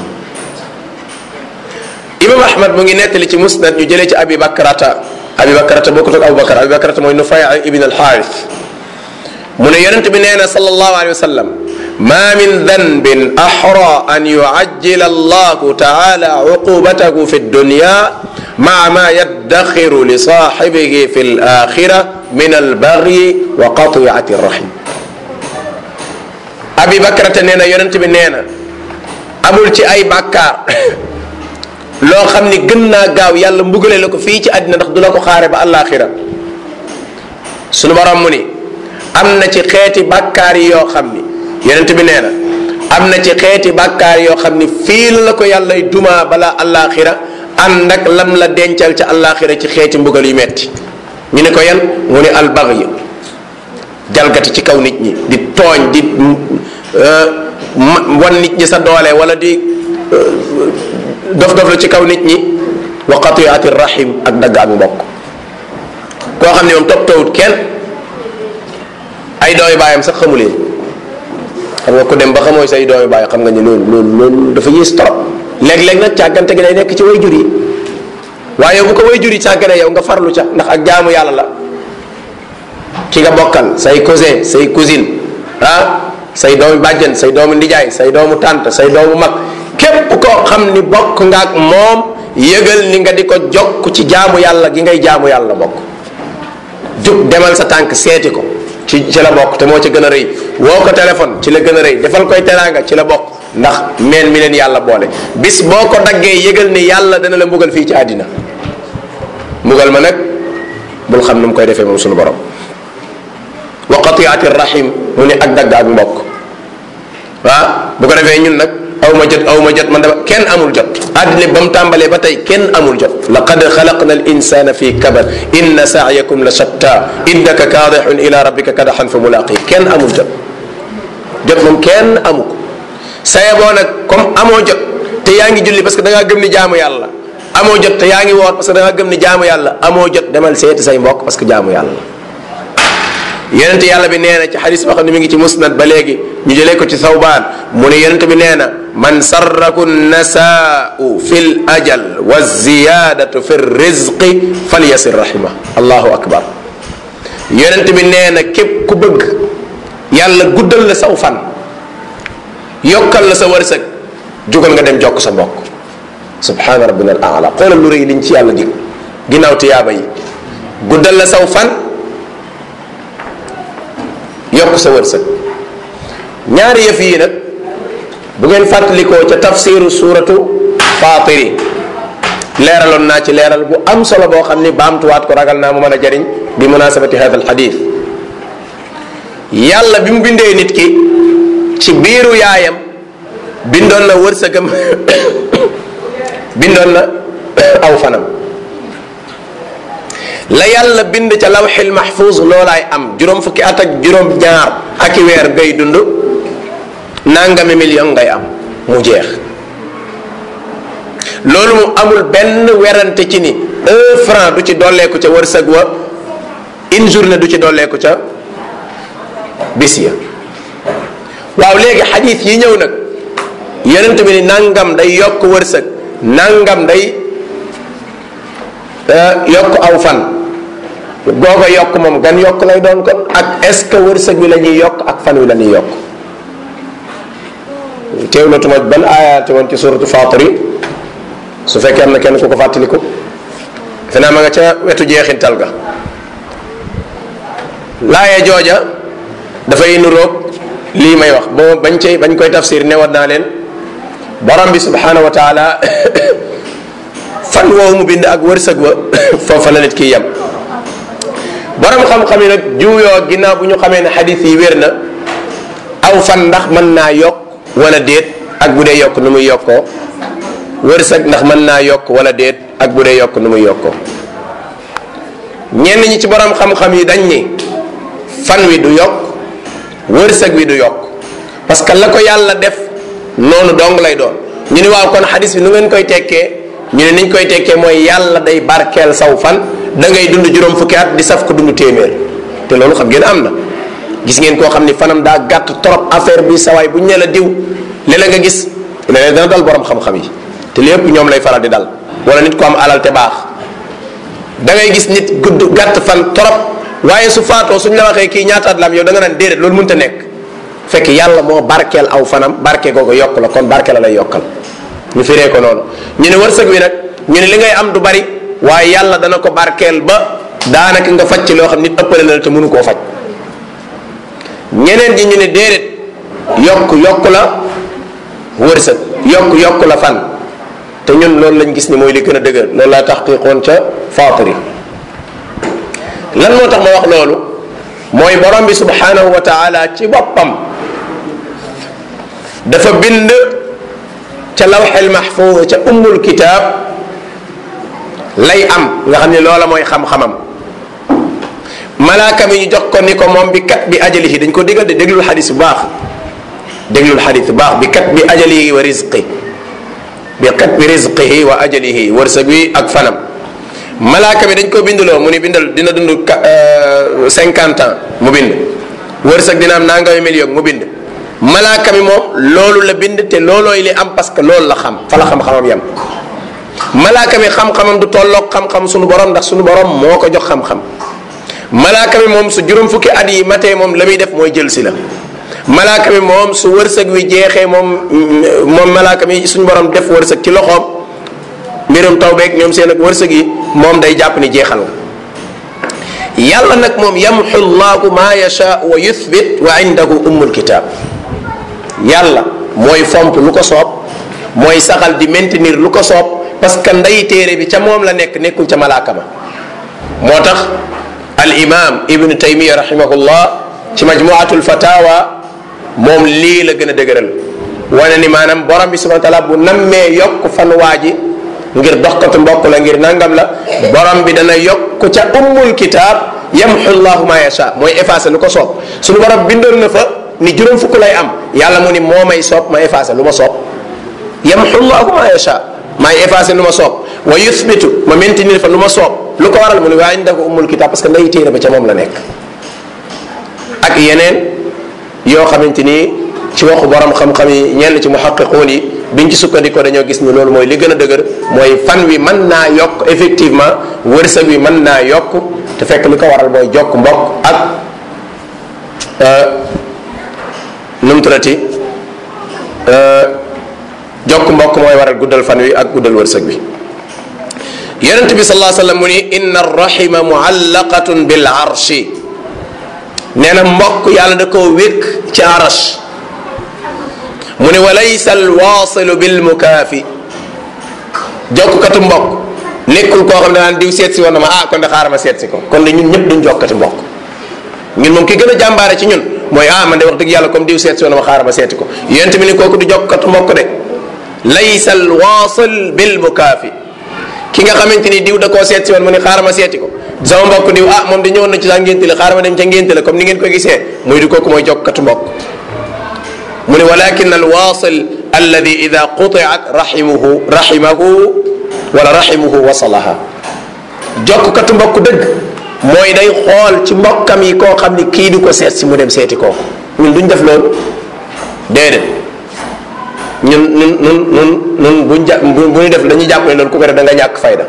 imam ahmad mu ngi nettali ci musnad ñu jëlee ci abi bakrata abi bakrata bokkut ak abu bakar abi bakrata mooy nufay ibn al xaaris mu ne yonent bi nee na sallallahu alayhi wa sallam ma min danbin axra an yuajjila allahu taala uqubatahu fi dunya maa ma yaddaxiru li saaxibihi fi alaxira min albagyi wa qatiati rahim abi bakrata nee na yonent bi nee na amul ci ay bàkkaar loo xam ni gën naa gaaw yàlla mbugale la ko fii ci àddina ndax du la ko xaare ba alaxira sunu borom mu ni am na ci xeeti bàkkaar yi yoo xam ni yonent bi nee na am na ci xeeti bàkkaar yoo xam ni fii la ko yàlla dumaa bala alaxira ànd ak lam la dencal ca alaxira ci xeeti mbugal yu metti ñu ne ko yan mu ne albaghy jalgati ci kaw nit ñi di tooñ di wan nit ñi sa doole wala di dof dof la ci kaw nit ñi wa qatiati rahim ak dagg ak mbokk koo xam ne moom topp tawut kenn ay doomi baayam sax xamu leen xam nga ko dem ba xamooy say doomi baay xam nga ni loolu loolu loolu dafa yées trop léeg-léeg nag càggante gi day nekk ci way jur yi waaye bu ko way jur yi càggane yow nga farlu ca ndax ak jaamu yàlla la ki nga bokkal say cousin say cousine ah say doomu bàjjen say doomu ndijaay say doomu tànt say doomu mag képp koo xam ni bokk nga ak moom yëgal ni nga di ko jokk ci jaamu yàlla gi ngay jaamu yàlla bokk jug demal sa tànk seeti ko ci ci la bokk te moo ci gën a rëy woo ko téléphone ci la gën a rëy defal koy teraanga ci la bokk ndax meen mi leen yàlla boole bis boo ko daggee yëgal ni yàlla dana la mbugal fii ci àddina mbugal ma nag bul xam nu mu koy defee moom suñu borom wa qatiati rahim mu ne ak dagg ak mbokk waaw bu ko defee ñun nag aw ma jot aw ma jot man dama kenn amul jot àddina ba mu tàmbalee ba tey kenn amul jot laqad xalaqna al insana fi kabad inna saayakum la shatta innaka kaadixun ila rabbika kadaxan fa mulaqi kenn amul jot jot moom kenn amu ko saye boo nag comme amoo jot te yaa ngi julli parce que da ngaa gëm ni jaamu yàlla amoo jot te yaa ngi woor parce que da ngaa gëm ni jaamu yàlla amoo jot demal seeti say mbokk parce que jaamu yàlla yonent yàlla bi nee na ci xadis boo xam ne mi ngi ci musnad ba léegi ñu jëlee ko ci thawbaan mu ne yonent bi nee na man sarraku nasaau fi l ajal wa ziyadatu fi rizqi falyasir rahima allahu akbar yonent bi nee na képp ku bëgg yàlla guddal la saw fan yokkal la sa wërsëg jugal nga dem jokk sa mbokk subhana rabbina al ala xoolal lu rëy liñ ci yàlla dig ginnaaw tiyaaba yi guddal la saw fan yokk sa wërsëg ñaari yëf yi nag bu ngeen fàttalikoo ca tafsiru suuratu faatiri leeraloon naa ci leeral bu am solo boo xam ni baamtuwaat ko ragal naa mu mën a jariñ bi munasabati hada alxadis yàlla bi mu bindee nit ki ci biiru yaayam bindoon na wërsëgam bindoon na aw fanam la yàlla bind ca lawxil mahfuz loolaay am juróom fukki at ak juróom ñaar ak i weer ngay dund nangami million ngay am mu jeex loolu mu amul benn werante ci ni un franc du ci dolleeku ca wërsëg wa une journée du ci dolleeku ca bis ya waaw léegi xadis yi ñëw nag yonent bi ni nangam day yokk wërsëg nangam day yokk aw fan googa yokk moom gan yokk lay doon kon ak est ce que wërsëg wi la ñuy yokk ak fan wi la ñuy yokk teew na tuma ban aayaate woon ci suratu fatiri su fekkee am na kenn ku ko fàttaliku defe naa ma nga ca wetu jeexintal ga laaye jooja dafay nuroog lii may wax boo bañ cay bañ koy tafsir newoon naa leen borom bi subhanahu wa taala fan woowu mu bind ak wërsëg wa foofa la nit ki yem borom xam-xam yi nag juuyoo ginnaaw bu ñu xamee ne xadis yi wér na aw fan ndax mën naa yokk wala déet ak bu dee yokk nu muy yokkoo wërsëg ndax mën naa yokk wala déet ak bu dee yokk nu muy yokkoo ñenn ñi ci borom xam-xam yi dañ ni fan wi du yokk wërsëg wi du yokk parce que la ko yàlla def noonu dong lay doon ñu ni waaw kon xadis bi nu ngeen koy tekkee ñu ne niñ koy tekkee mooy yàlla day barkeel saw fan da ngay dund juróom fukki at di saf ko dund téeméer te loolu xam ngeen am na gis ngeen koo xam ni fanam daa gàtt trop affaire bi sawaay bu ñu ne la diw léeg-léeg nga gis léeg dana dal borom xam-xam yi te lépp ñoom lay faral di dal wala nit ko am alal te baax da ngay gis nit gudd gàtt fan trop waaye su faatoo suñ la waxee kii ñaata at la am yow da nga naan déedéet loolu mënta nekk fekk yàlla moo barkeel aw fanam barke googu yokk la kon barke la lay yokkal ñu firee ko noonu ñu ne wërsëg wi nag ñu ne li ngay am du bari waaye yàlla dana ko barkeel ba daanaka nga faj ci loo xam nit ëppale na la te mënu koo faj ñeneen ji ñu ne déedéet yokk yokk la wërsëg yokk yokk la fan te ñun loolu lañ gis ni mooy li gën a dëgër loolu laa taxqiqoon ca faatiri lan moo tax ma wax loolu mooy borom bi subhanahu wa taala ci boppam dafa bind ca lawxel mahfuz ca ummul kitaab lay am nga xam ne loola mooy xam-xamam malaaka mi ñu jox ko ni ko moom bi kat bi ajalihi dañ ko digal de déglul xadis bu baax déglul xadis bu baax bi kat bi ajalihi wa rizqi bi kat bi rizqihi wa ajalihi wërsëg wi ak fanam malaaka mi dañ ko bindloo mu ni bindal dina dund cinquante ans mu bind wërsëg dina am nangami million mu bind malaaka mi moom loolu la bind te loolooy li am parce que loolu la xam fa la xam-xamam yam malaaka mi xam-xamam du tolloog xam-xam sunu borom ndax sunu borom moo ko jox xam-xam malaaka mi moom su juróom fukki at yi matee moom la muy def mooy jël si la malaaka mi moom su wërsëg wi jeexee moom moom malaaka mi suñu borom def wërsëg ci loxoom mbirum taw beeg ñoom seen ak wërsëg yi moom day jàpp ni jeexal nga yàlla nag moom yamxu llahu ma yasha wa yuthbit wa indahu ummul kitab yàlla mooy fomp lu ko soob mooy saxal di maintenir lu ko soob parce que ndey téere bi ca moom la nekk nekkul ca malaaka ma moo tax al imam ibnu taymiya rahimahullah ci majmuatul fatawa moom lii la gën a dëgëral wane ni maanaam borom bi subhana taala bu nammee yokk fan waa ji ngir doxkatu mbokk la ngir nangam la borom bi dana yokk ca ummul kitaab yamxu llahu ma yasha mooy effacé lu ko soob suñu borom bindoon na fa ni juróom fukk lay am yàlla mu ni moo may soob ma effacé lu ma soob yamxu llahu ma yasha maay effacé lu ma soob wa yuthbitu ma maintenir fa lu ma soob lu ko waral mu ni waa indahu ummul kitaab parce que nday téere ba ca moom la nekk ak yeneen yoo xamante ni ci waxu borom xam-xam yi ñenn ci muhaqiquun yi biñ ci sukkandikoo dañoo gis ni loolu mooy li gën a dëgër mooy fan wi mën naa yokk effectivement wërsëg wi mën naa yokk te fekk li ko waral mooy jokk mbokk ak nu mu tuddati jokk mbokk mooy waral guddal fan wi ak guddal wërsëg wi yonent bi sallallahu alayhi wasallam mu ni inna arrahima muallaqatun bil arshi nee na mbokk yàlla da koo wékk ci arash mu ne wa laysa alwaasilu bil mukaafi jokkatu mbokk nekkul koo xam ne daan diw seet si woon na ma ah kon de xaaral ma seet si ko kon de ñun ñëpp duñ jokkati mbokk ñun moom ki gën a jàmbaare ci ñun mooy ah man de wax dëgg yàlla comme diw seet si woon na ma xaaral ma seeti ko yonent bi ni kooku du jokkatu mbokk de laysa alwaasil bil mukaafi ki nga xamante ni diw da koo seet si woon mu ne xaaral ma seeti ko sama mbokk diw ah moom de ñëwoon na ci sa ngénte la xaaral ma dem ca ngénte la comme ni ngeen ko gisee muy di kooku mooy jokkatu mbokk mu ne walakin alwaasil alladi ida qutiat rahimuhu rahimahu wala rahimuhu wasalaha jokkatu mbokk dëgg mooy day xool ci mbokkam yi koo xam ni kii du ko seet si mu dem seeti kooku ñun duñ def loolu déedéet ñun ñun ñun ñun ñun buñ ja bu ñu def dañuy jàpp ne loolu ku ko def da nga ñàkk fayda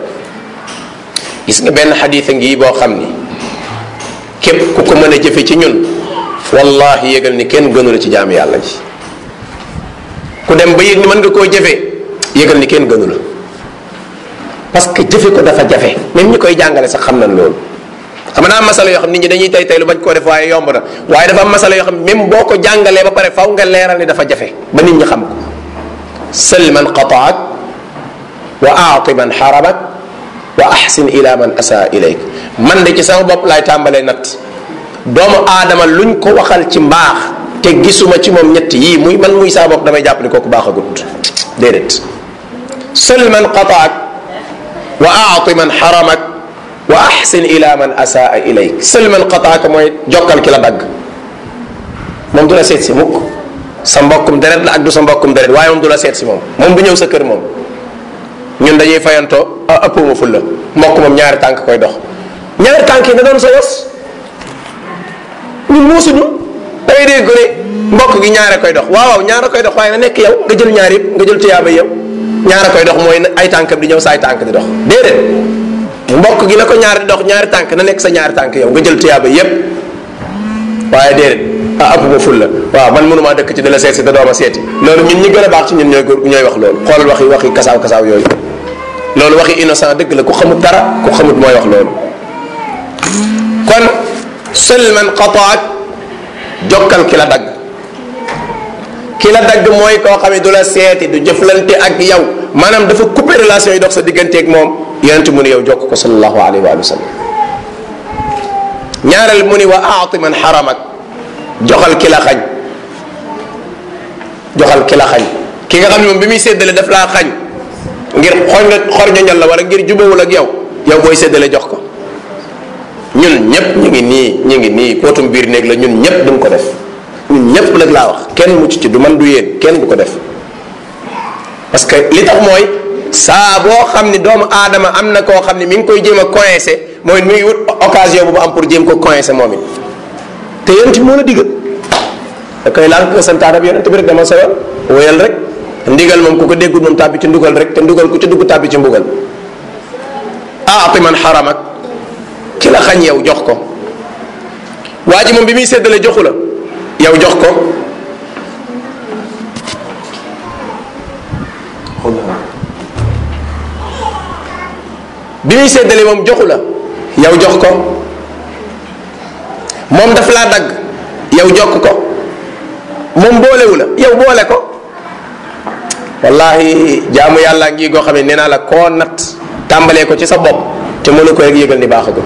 gis nga benn xadiisa ngi boo xam ni képp ku ko mën a jëfe ci ñun wallahi yëgal ni kenn gënu la ci jaam yàlla ji ku dem ba yëg ni mën nga koo jëfee yëgal ni kenn gënu la parce que jëfe ko dafa jafe même ñi koy jàngale sax xam nañ loolu xam naa masala yoo xam nit ñi dañuy tay tay lu bañ koo def waaye yomb na waaye dafa am masala yoo xam même boo ko jàngalee ba pare faw nga leeral ni dafa jafe ba nit ñi xam ko sël man qataak wa aati man xaramak wa ahsin ila man asaa ilayk man de ci sama bopp laay tàmbalee natt doomu aadama luñ ko waxal ci mbaax te gisuma ci moom ñett yii muy man muy saa bopp damay jàpp ni kooku baaxagut déedéet sël man qataak wa aati man xaramak wa ahsin ila man asaa ilayk sël man qataaka mooy jokkal ki la dagg moom du la seet si mukk sa mbokkum deret la ak du sa mbokkum deret waaye moom du la seet si moom moom du ñëw sa kër moom ñun dañuy fayantoo ah ëppuma ful la mbokk moom ñaari tànk koy dox ñaari tànk yi na doon sa yos ñun muusuñu da ngay dégg ko ne mbokk gi ñaare koy dox waaw waaw ñaara koy dox waaye na nekk yow nga jël ñaar yëpp nga jël tuyaaba yow ñaara koy dox mooy ay tànkam di ñëw sa ay tànk di dox déedéet mbokk gi na ko ñaari di dox ñaari tànk na nekk sa ñaari tànk yow nga jël tuyaaba yëpp waaye déedéet ah ëpp ma ful la waaw man mënumaa dëkk ci di la seet si te dooma seeti loolu ñun ñi gën a baax ci ñun ñooy ñooy wax loolu xoolal waxi waxi kasaaw kasaaw yooyu loolu waxi innocent dëgg la ku xamut dara ku xamut mooy wax loolu kon sël man qataak jokkal ki la dagg ki la dagg mooy koo xam ne du la seeti du jëflante ak yow maanaam dafa coupé relation yi dox sa digganteeg moom yonent mu ne yow jokk ko sallallahu alayhi wa sallam ñaareel mu ni wa aati man xaramak joxal ki la xañ joxal ki la xañ ki nga xam ne moom bi muy séddale daf laa xañ ngir xor nga xor ñoñal la wala ngir jubawul ak yow yow booy séddale jox ko ñun ñëpp ñu ngi nii ñu ngi nii pootum biir néeg la ñun ñëpp duñ ko def ñun ñëpp nag laa wax kenn mucc ci du man du yéen kenn du ko def parce que li tax mooy saa boo xam ni doomu aadama am na koo xam ni mi ngi koy jéem a coincé mooy mi ngi wut occasion bu mu am pour jéem ko coincé moom it te yonent bi moo la digal da koy laal ko santaane bi yonent bi rek dama sa yoon wóyal rek ndigal moom ku ko déggul moom tàbbi ci ndugal rek te ndugal ku ci dugg tàbbi ci mbugal aati man xaramak ki la xañ yow jox ko waa ji moom bi muy séddale joxu la yow jox ko bi muy séddale moom joxu la yow jox ko moom daf laa dagg yow jokk ko moom boolewu la yow boole ko wallahi jaamu yàlla ngi goo xam ne nee naa la koo nat tàmbalee ko ci sa bopp te mënu ko rek yëgal ni baaxagut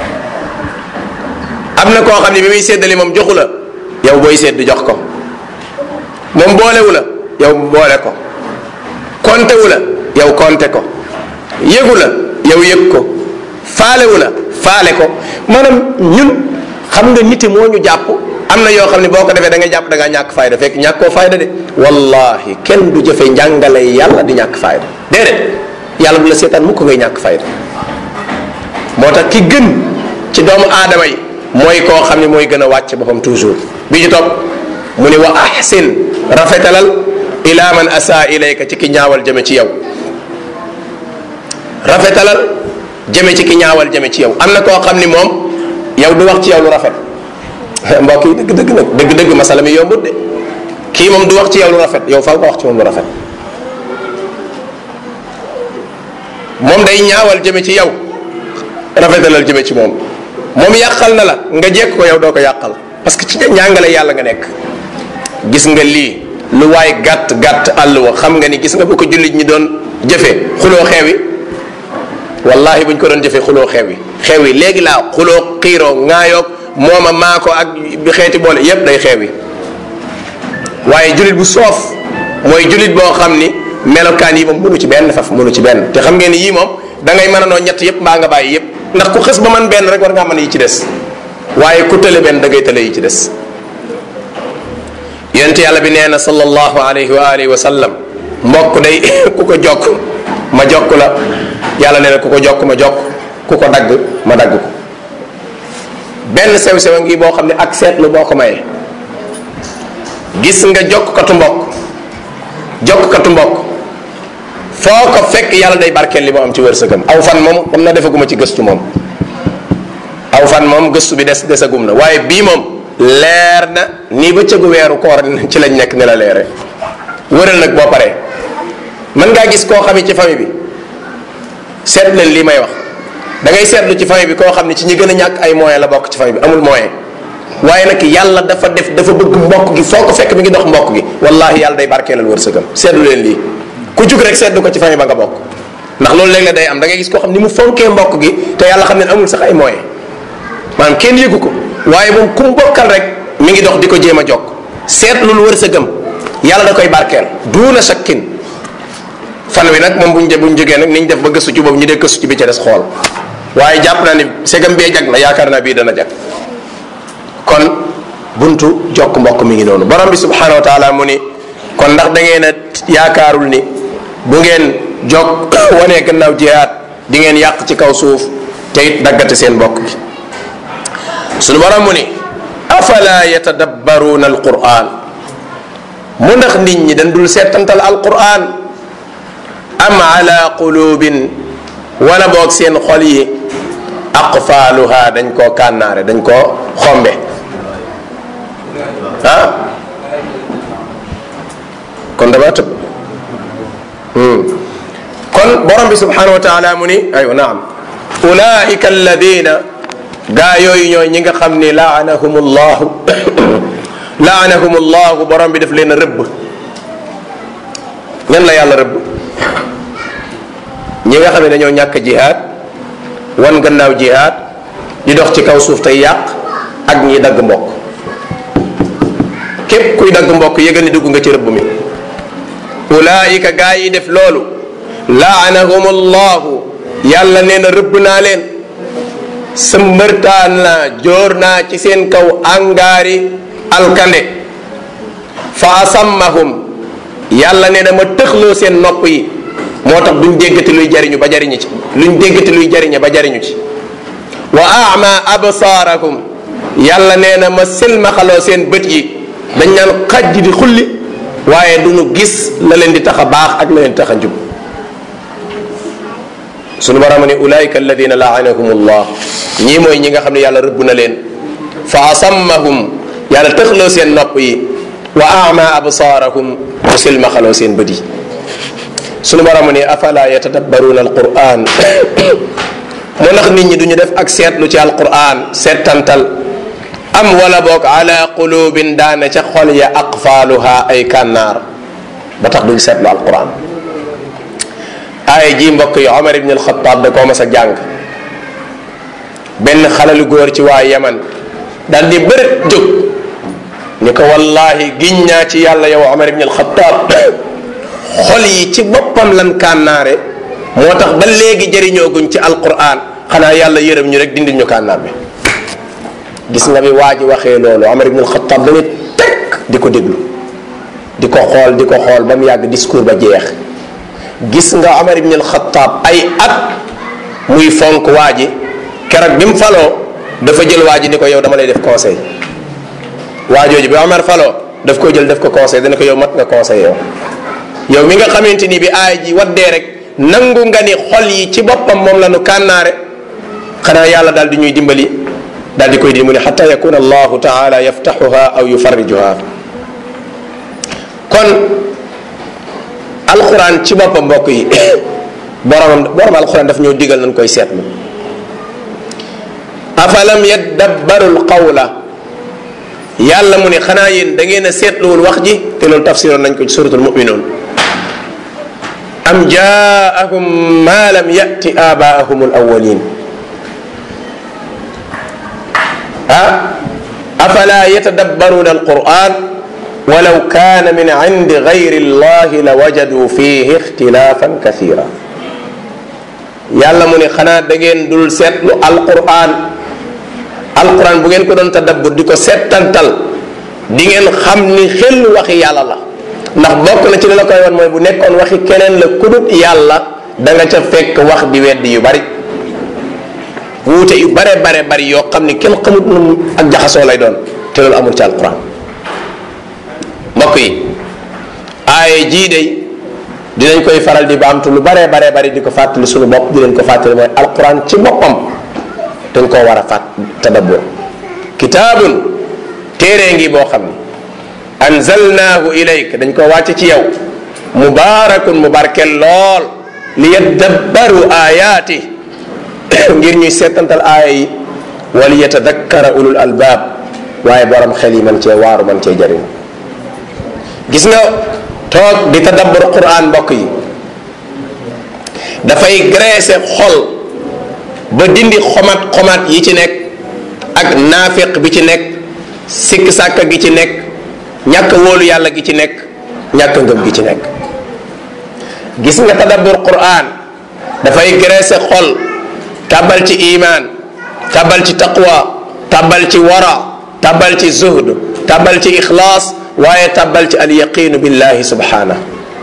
am na koo xam ne bi muy séddale moom joxu la yow booy sédd jox ko moom boolewu la yow boole ko konte wu la yow konte ko yëgu la yow yëg ko faalewu la faale ko maanaam ñun xam nga niti moo ñu jàpp am na yoo xam ne boo ko defee da nga jàpp da ngaa ñàkk fayda fekk ñàkkoo fayda de wallahi kenn du jëfe njàngale yàlla di ñàkk fayda déedéet yàlla du la seetaan mukk ngay ñàkk fayda moo tax ki gën ci doomu aadama yi mooy koo xam ne mooy gën a wàcc boppam toujours bi ci topp mu ni wa ahsin rafetalal ila man asa ilayka ci ki ñaawal jëme ci yow rafetalal jëme ci ki ñaawal jëme ci yow am na koo xam ni moom yow du wax ci yow lu rafet mbokk yi dëgg dëgg nag dëgg dëgg masala mi yombut de kii moom du wax ci yow lu rafet yow faaw nga wax ci moom lu rafet moom day ñaawal jëme ci yow rafetalal jëme ci moom moom yàqal na la nga jekk ko yow doo ko yàqal parce que ci njàngale yàlla nga nekk gis nga lii lu waay gàtt gàtt àll wa xam nga ni gis nga bu ko jullit ñi doon jëfe xuloo xeewi wallahi buñ ko doon jëfe xuloo xeewi xeewi léegi laa xuloo xiiroo ŋaayoog mooma maa ko ak bi xeeti boole yépp day xeewi waaye jullit bu soof mooy jullit boo xam ni melokaan yi moom mënu ci benn faf mënu ci benn te xam ngeen ni yii moom da ngay mën a noo ñett yépp mbaa nga bàyyi yépp ndax ku xës ba man benn rek war ngaa mën yi ci des waaye ku tële benn da ngay tële yi ci des yonent yàlla bi nee na sallallahu alayhi wa alihi wa sallam mbokk day ku ko jokk ma jokk la yàlla nee na ku ko jokk ma jokk ku ko dagg ma dagg ko benn sew sew ngi boo xam ne ak seetlu boo ko mayee gis nga jokkatu mbokk jokkatu mbokk foo ko fekk yàlla day barkeel li mu am ci wërsëgam aw fan moom xam na defaguma ci gëstu moom aw fan moom gëstu bi des desagum na waaye bii moom leer na nii ba cëgu weeru koor ci lañ nekk ni la leere wëral nag boo paree mën ngaa gis koo xam ci famille bi seet leen lii may wax da ngay seetlu ci famille bi koo xam ne ci ñi gën a ñàkk ay moyen la bokk ci famille bi amul moyen waaye nag yàlla dafa def dafa bëgg mbokk gi foo ko fekk mi ngi dox mbokk gi wallahi yàlla day barkeelal wërsëgam seetlu leen lii ku jug rek seetlu ko ci famille ba nga bokk ndax loolu léeg la day am da ngay gis koo xam ni mu fonkee mbokk gi te yàlla xam ne amul sax ay moyen maanaam kenn yëgu ko waaye moom ku mu bokkal rek mi ngi dox di ko jéem a jokk seetlu lu wërsëgam yàlla da koy barkeel duuna shakkin fan wi nag moom buñ buñ jógee nag niñ def ba gëstu ci boobu ñu dee gëstu ci bi ca des xool waaye jàpp naa ni segam bee jag na yaakaar naa bii dana jag kon buntu jokk mbokk mi ngi noonu borom bi subhanahu wa taala mu ni kon ndax da ngeen a yaakaarul ni bu ngeen jokk wanee gannaaw jihaad di ngeen yàq ci kaw suuf te it daggate seen mbokk bi sunu borom mu ni afala yatadabbaruuna alquran mu ndax nit ñi dañ dul seetantal alquran am ala qulubin wala boog seen xol yi aqfaaluha dañ koo kànnaare dañ koo xombe ah kon dama tëb kon borom bi subhanahu wa taala mu ni aywa naam ulaika alladina gaa yooyu ñooy ñi nga xam ni laanahum llahu laanahum llahu borom bi daf leen a rëbb ñan la yàlla rëbb ñi nga xam ne dañoo ñàkk jihaad wan gannaaw jihaad di dox ci kaw suuf tey yàq ak ñi dagg mbokk képp kuy dagg mbokk yëgal ni dugg nga ci rëbb mi ulaayika gaa yi def loolu laanahum allahu yàlla nee na rëbb naa leen sëmbërtaan naa jóor naa ci seen kaw angaari alkande fa asammahum yàlla nee na ma tëxloo seen nopp yi moo tax duñ déggati luy jariñu ba jariñu ci luñ déggati luy jariñe ba jariñu ci wa ama absaarahum yàlla nee na ma silmaxaloo seen bët yi dañ naan xajj di xulli waaye duñu gis la leen di tax a baax ak la leen di tax a njub sunu borom ne ulaika alladina laanahum allah ñii mooy ñi nga xam ne yàlla rëbb na leen fa asammahum yàlla tëxloo seen nopp yi wa ama absaarahum mu silmaxaloo seen bët yi sunu borom ne afala yatadabbaruuna alquran mu ndax nit ñi duñu def ak seetlu ci alquran seetantal am wala boog ala qulubin daane ca xol ya aqfaaluha ay kànnaar ba tax duñ seetlu alquran aaya ji mbokk yi omar ibn alxataab da koo mas a jàng benn xalalu góor ci waa yaman daal di bërët jóg ni ko wallahi giñ naa ci yàlla yow omar ibn alxataab xol yi ci boppam lan kànnaare moo tax ba léegi jëriñooguñ ci alquran xanaa yàlla yërëm ñu rek dindil ñu kànnaar bi gis nga bi waa ji waxee loolu Omar ibn al-Khattab dañu teg di ko déglu di ko xool di ko xool ba mu yàgg discours ba jeex gis nga Omar ibn al-Khattab ay at muy fonk waa ji keroog bi mu faloo dafa jël waa ji ni ko yow dama lay def conseil waa jooju bi Omar faloo daf ko jël def ko conseil dana ko yow mat nga conseil yow yow mi nga xamante ni bi aay ji waddee rek nangu nga ni xol yi ci boppam moom la nu kànnaare xanaa yàlla daal di ñuy dimbali daal di koy di mu ne xata yakuna allahu taala yaftaxuha aw yufarrijuha kon alquran ci boppam mbokk yi borom borom alquran daf ñoo digal nañ koy seetlu afalam yaddabbaru lqawla yàlla mu ne xanaa yéen da ngeen a seetluwul wax ji te loolu tafsiroon nañ ko ci suratul muminuun am jaahum ma lam yati abaahum alawalin ah afala yatadabbaruna alquran walaw kana min indi gayri llahi la wajadu fihi ixtilafan kathira yàlla mu ne xanaa da ngeen dul seetlu alquran alquran bu ngeen ko doon tadabbur di ko seetantal di ngeen xam ni xel waxi yàlla la ndax bokk na ci li la koy wan mooy bu nekkoon waxi keneen la kudut yàlla da nga ca fekk wax di weddi yu bari wuute yu bare bare bari yoo xam ni kenn xamut nu ak jaxasoo lay doon te loolu amul ci alquran mbokk yi aaye jii day dinañ koy faral di baamtu lu bare bare bari di ko fàttali suñu bopp di leen ko fàttali mooy alquran ci boppam dañ koo war a fàtt tadabbur kitaabun téere ngi boo xam ni anzalnaahu ilayk dañ ko wàcc ci yow mubaarakun mu barkel lool li yaddabbaru ayaati ngir ñuy seetantal aaya yi wal yatadakkara ulul albaab waaye borom xel yi man cee waaru man cee jëriñ gis nga toog di tadabbur quran mbokk yi dafay graisser xol ba dindi xomat xomat yi ci nekk ak naafiq bi ci nekk sikk sàkka gi ci nekk ñàkk wóolu yàlla gi ci nekk ñàkk ngëm gi ci nekk gis nga tadabbur quran dafay graisser xol tàbbal ci iman tàbbal ci taqwa tàbbal ci wara tàbbal ci zuhd tàbbal ci ixlaas waaye tàbbal ci alyaqinu billahi subhanahu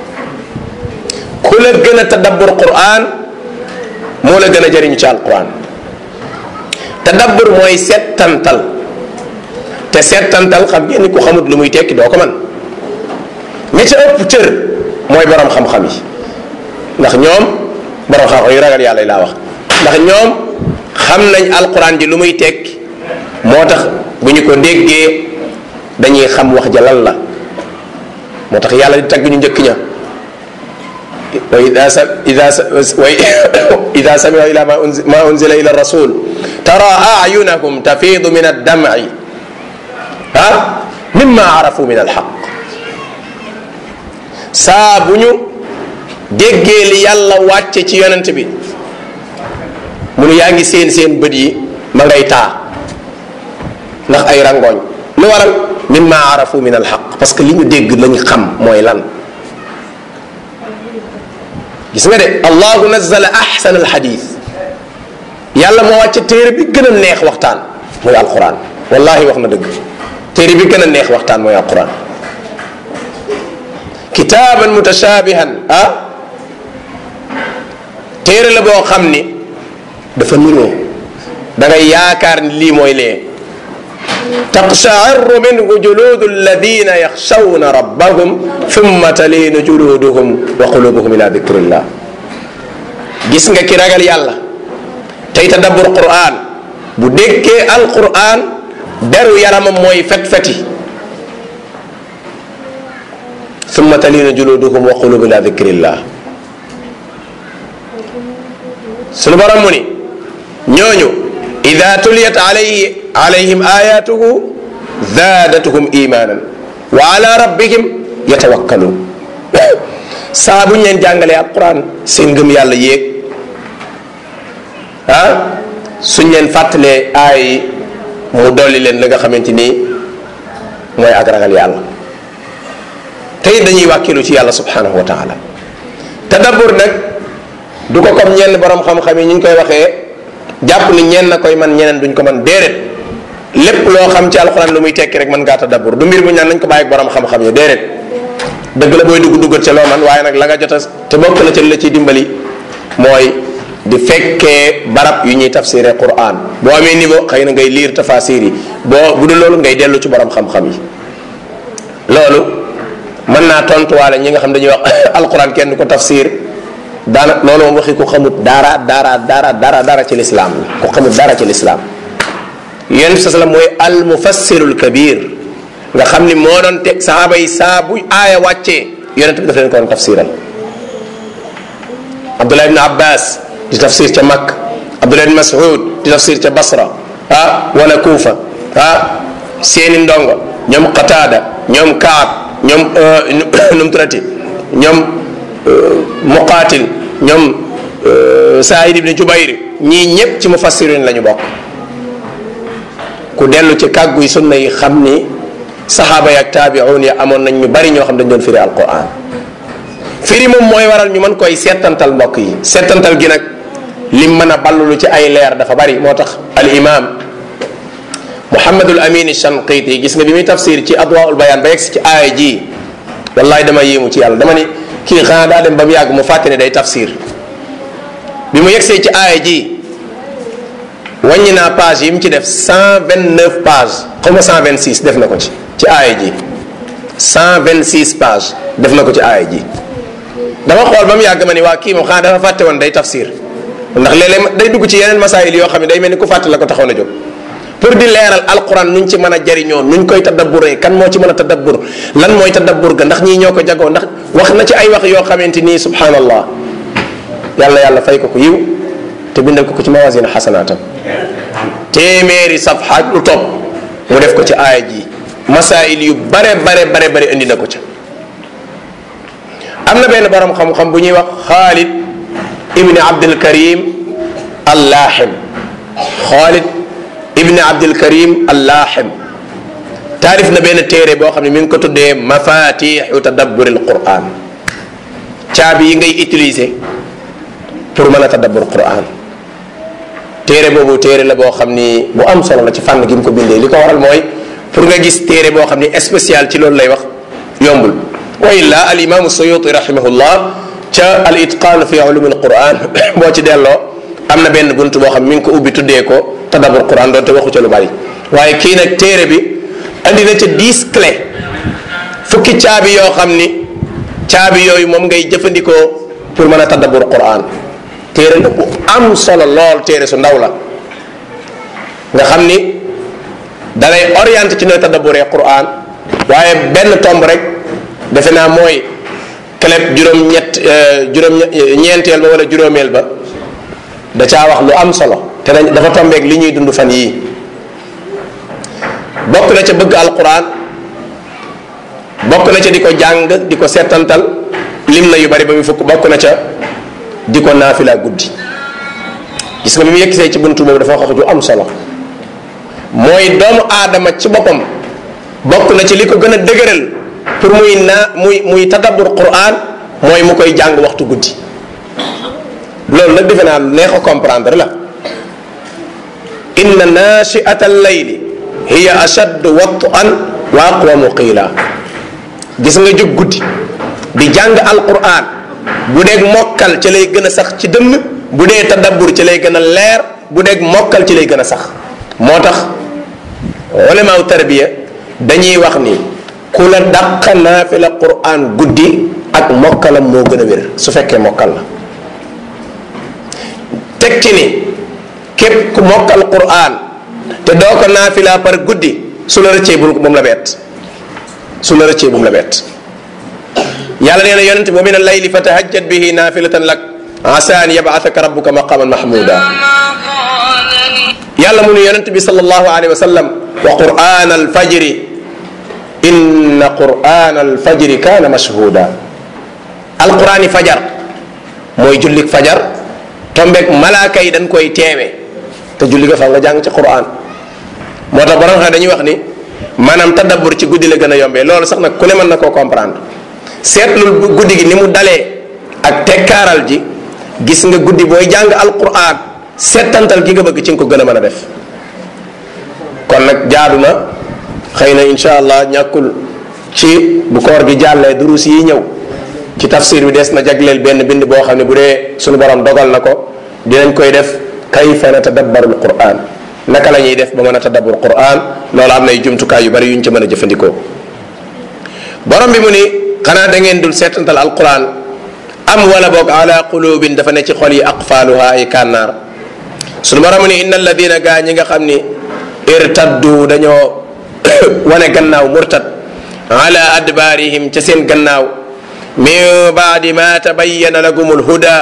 ku la gën a tadabbur quran moo la gën a jëriñu ci alquran tadabbur mooy settantal te settantal xam ngeen ni ku xamut lu muy tekki doo ko man ña ca ëpp cër mooy borom xam-xam yi ndax ñoom borom xam-xam yu ragal yàlla yi laa wax ndax ñoom xam nañ alquran ji lu muy tekki moo tax bu ñu ko déggee dañuy xam wax ja lan la moo tax yàlla di tagg ñu njëkk ña wa ida sa ida sa wa ida samiu ila ma unzila ma unzila ila rasul tara ayunahum tafidu min addam'i ah mimma arafu min alxaq saa bu ñu déggee li yàlla wàcce ci yonent bi mu nu yaa ngi seen seen bët yi ma ngay taa ndax ay rangooñ lu waral mimma arafu min alxaq parce que li ñu dégg lañ xam mooy lan gis nga de allahu nazala ahsan alxadis yàlla moo wàcce téere bi gën a neex waxtaan mooy alquran wallahi wax na dëgg téere bi gën a neex waxtaan mooy alquran kitaaban mutashabihan ah téere la boo xam ni dafa niroo da ngay yaakaar ni lii mooy lee taqsha'irru minhu juludu alladina yaxshawna rabbahum thumma talinu juluduhum wa qulubuhum ila dikrillah gis nga ki ragal yàlla tey tadabbur quran bu déggee alquran deru yaramam mooy fet-feti thumma talinu juluduhum wa qulubuhum ila dikrillah sunu borom mu ni ñooñu ida tuliyat alayhi alayhim ayatuhu zaadatuhum imanan wa ala rabbihim yatawakkalun saa bu ñu leen jàngalee alquran seen ngëm yàlla yéeg ah suñ leen fàttalee aay mu dolli leen la nga xamante ni mooy ak ragal yàlla tey dañuy wàkkilu ci yàlla subhanahu wa taala tadabbur nag du ko comme ñenn borom xam-xam yi ñu ngi koy waxee jàpp ni ñenn na koy man ñeneen duñ ko man déedéet lépp loo xam ci alxuraan lu muy tekki rek mën ngaa tadabbur du mbir bu ñu naan nañ ko bàyyi borom xam-xam yi déedéet dëgg la booy dugg duggat ca loo man waaye nag la nga jot a te bokk na ci la ciy dimbali mooy di fekkee barab yu ñuy tafsiré quran boo amee niveau xëy na ngay liir tafasir yi boo bu dul loolu ngay dellu ci borom xam-xam yi loolu mën naa tontuwaale ñi nga xam dañuy wax alquran kenn du ko tafsir daana loolu moom waxi ku xamut dara dara dara dara dara ci lislaam la ku xamut dara ci lislaam yonent sa sallam mooy al mufassirul kabir nga xam ni moo doon teg saxaaba yi saa bu aaya wàccee yonent bi daf leen ko doon tafsiral abdullah ibn abbas di tafsir ca makk abdullah ibn mas'ud di tafsir ca basra ah wala kuufa ah seeni ndongo ñoom qataada ñoom kaab ñoom num turati ñoom muqaatil ñoom saïd ibni jubayr ñii ñépp ci mufassirin la ñu bokk ku dellu ci kàgguy sunna yi xam ni saxaaba yi ak taabiun ya amoon nañ ñu bari ñoo xam dañ doon firi alquran firi moom mooy waral ñu mën koy seetantal mbokk yi seetantal gi nag lim mën a ballulu ci ay leer dafa bari moo tax al imam muhammadul amin shanqiti gis nga bi muy tafsir ci adwaul bayan ba yegsi ci aaya ji wallahi dama yéemu ci yàlla dama ni kii xanaa daa dem ba mu yàgg mu fàtte ne day tafsir bi mu yegsee ci aaya ji wàññi naa page yi mu ci def 129 page xaw ma 126 def na ko ci ci aaya ji 126 page def na ko ci aaya ji dama xool ba mu yàgg ma ni waa kii moom xanaa dafa fàtte woon day tafsir ndax léeg-léeg day dugg ci yeneen masaayil yoo xam ne day mel ni ku fàtte la ko taxaw na jóg pour di leeral alquran nuñ ci mën a jariñoo nuñ koy tadabburee kan moo ci mën a tadabbur lan mooy tadabbur ga ndax ñii ñoo ko jagoo ndax wax na ci ay wax yoo xamante nii subhanallah yàlla yàlla fay ko ko yiw te bindal ko ko ci mawasin xasanaatam téeméeri safxa ak lu topp mu def ko ci aaya ji masail yu bare bare bare bare indi na ko ca am na benn borom xam-xam bu ñuy wax xaalid ibni abdul karim allaaxim xaalid ibni abdul karim allaaxim taarif na benn téere boo xam ne mi ngi ko tuddee mafatixu tadabbur al quran caabi yi ngay utiliser pour mën a tadabbur quran téere boobu téere la boo xam ni bu am solo la ci fànn gi mu ko bindee li ko waral mooy pour nga gis téere boo xam ni spécial ci loolu lay wax yombul wa illa al imaamu suyuti rahimahullah ca al itqaan fi ulum al quran boo ci delloo am na benn bunt boo xam mi ngi ko ubbi tuddee ko tadabbur quran doonte waxu ca lu bari waaye kii nag téere bi andi na ca dix clé fukki caabi yoo xam ni caabi yooyu moom ngay jëfandikoo pour mën a tadabbur quran téere la bu am solo lool téere su ndaw la nga xam ni dalay orienté ci nooy tadabburee quran waaye benn tomb rek defe naa mooy clé juróom-ñett juróom ñeenteel ba wala juróomeel ba da caa wax lu am solo te dafa tombeeg li ñuy dund fan yii bokk na ca bëgg alquran bokk na ca di ko jàng di ko seetantal lim na yu bari ba mu fukk bokk na ca di ko naafila guddi gis nga bi mu yëkkisee ci buntu boobu dafa wax ju am solo mooy doomu aadama ci boppam bokk na ci li ko gën a dëgëral pour muy naa muy muy tadabbur quran mooy mu koy jàng waxtu guddi loolu nag defe naa lu neex a comprendre la inna nachiata allayli hiya ashaddu wat'an wa aqwamu qiila gis nga jóg guddi di jàng alquran bu dee mokkal ci lay gën a sax ci dënn bu dee tadabbur ci lay gën a leer bu dee mokkal ci lay gën a sax moo tax ulamaaw tarbiya dañuy wax ni ku la dàq naafila quran guddi ak mokkalam moo gën a wér su fekkee mokkal la teg ci ni képp ku mokkal quran te doo ko naafila par guddi su la rëccee bu mu la bett su la rëccee bu mu la bett yàlla nee na yonente wa min allayli fa tahajjat bihi naafilatan lak asa an yabathaka rabbuka maqaman mahmuda yàlla mu ne yonente bi sallallahu alayhi wa sallam wa quran alfajri inna quran alfajri kana mashhuda alqurani fajar mooy jullik fajar tombeeg malaaka yi dañ koy teewe te julli ga fa nga jàng ci quran moo tax borom xam dañuy wax ni maanaam tadabbur ci guddi la gën a yombee loolu sax nag ku ne mën na koo comprendre seetlul guddi gi ni mu dalee ak tekkaaral ji gis nga guddi booy jàng alquran seetantal gi nga bëgg ci nga ko gën a mën a def kon nag jaadu na xëy na insha allah ñàkkul ci bu koor gi jàllee durus yi ñëw ci tafsir bi des na jagleel benn bind boo xam ne bu dee suñu borom dogal na ko dinañ koy def kayfa natadabbarul quran naka la ñuy def ba mën a tadabbur quran loolu am nay jumtukaay yu bari yu ñu ci mën a jëfandikoo borom bi mu ni xanaa da ngeen dul seetantal alquran am wala boog ala qulubin dafa ne ci xol yi aqfaaluha ay kànnaar sunu borom ni inna alladina gaa ñi nga xam ni irtaddu dañoo wane gannaaw murtad ala adbaarihim ca seen gannaaw min baadi ma tabayyana lagum alhuda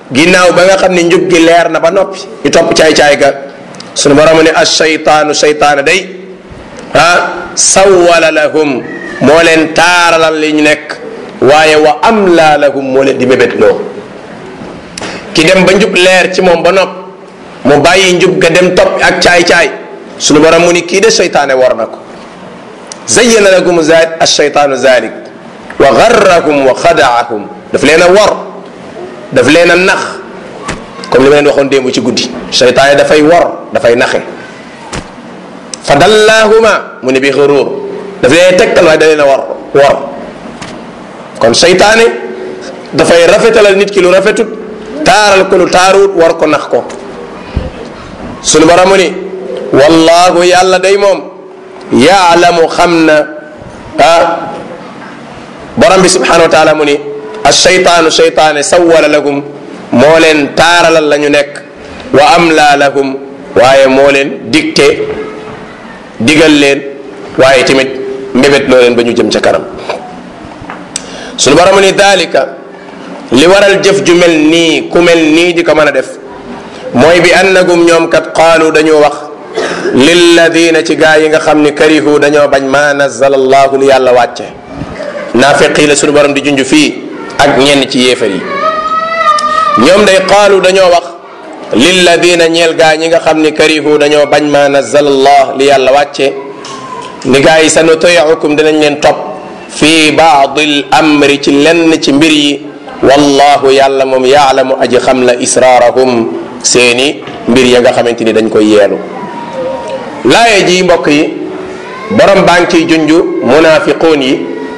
ginnaaw ba nga xam ne njub gi leer na ba noppi ñu topp caay-caay ga sunu borom ne ashaytaanu shaytaana day ah sawwala lahum moo leen taaralal li ñu nekk waaye wa amla lahum moo leen di mébét loo ki dem ba njub leer ci moom ba nopp mu bàyyi njub ga dem topp ak caay-caay sunu borom mu ni kii de shaytaane war na ko zayyana lakum ashaytaanu zalik wa garrakum wa xadaahum daf leen a wor daf leen a nax comme li ma leen waxoon démb ci guddi seytaane dafay wor dafay naxe fa dallaahuma mu ne bi xuruur daf leen tegtal waaye da leen a wor wor kon seytaane dafay rafetalal nit ki lu rafetut taaral ko lu taaruut war ko nax ko sunu borom mu ni wallaahu yàlla day moom yaalamu xam na ah borom bi subhanahu wa taala mu ni ashaytaanu shaytaane sawwala lahum moo leen taaralal la ñu nekk wa amla lahum waaye moo leen dicté digal leen waaye tamit mbébét loo leen ba ñu jëm ca kanam sunu borom ni dalika li waral jëf ju mel nii ku mel nii di ko mën a def mooy bi annagum ñoom kat qaalu dañoo wax lilladina ci gaa yi nga xam ni karihu dañoo bañ ma nazala allahu li yàlla wàcce naafiqi la sunu borom di junj fii ak ñenn ci yéefar yi ñoom day qaalu dañoo wax lilladina ñeel gaa ñi nga xam ni karihu dañoo bañ ma nazala allah li yàlla wàcce ni gaa yi sa nutiicukum dinañ leen topp fi baadi l amri ci lenn ci mbir yi wallahu yàlla moom yaalamu aji xam la israarahum seeni mbir ya nga xamante ni dañ koy yeelu laaye ji mbokk yi borom baa ngi ciy junj munaafiquun yi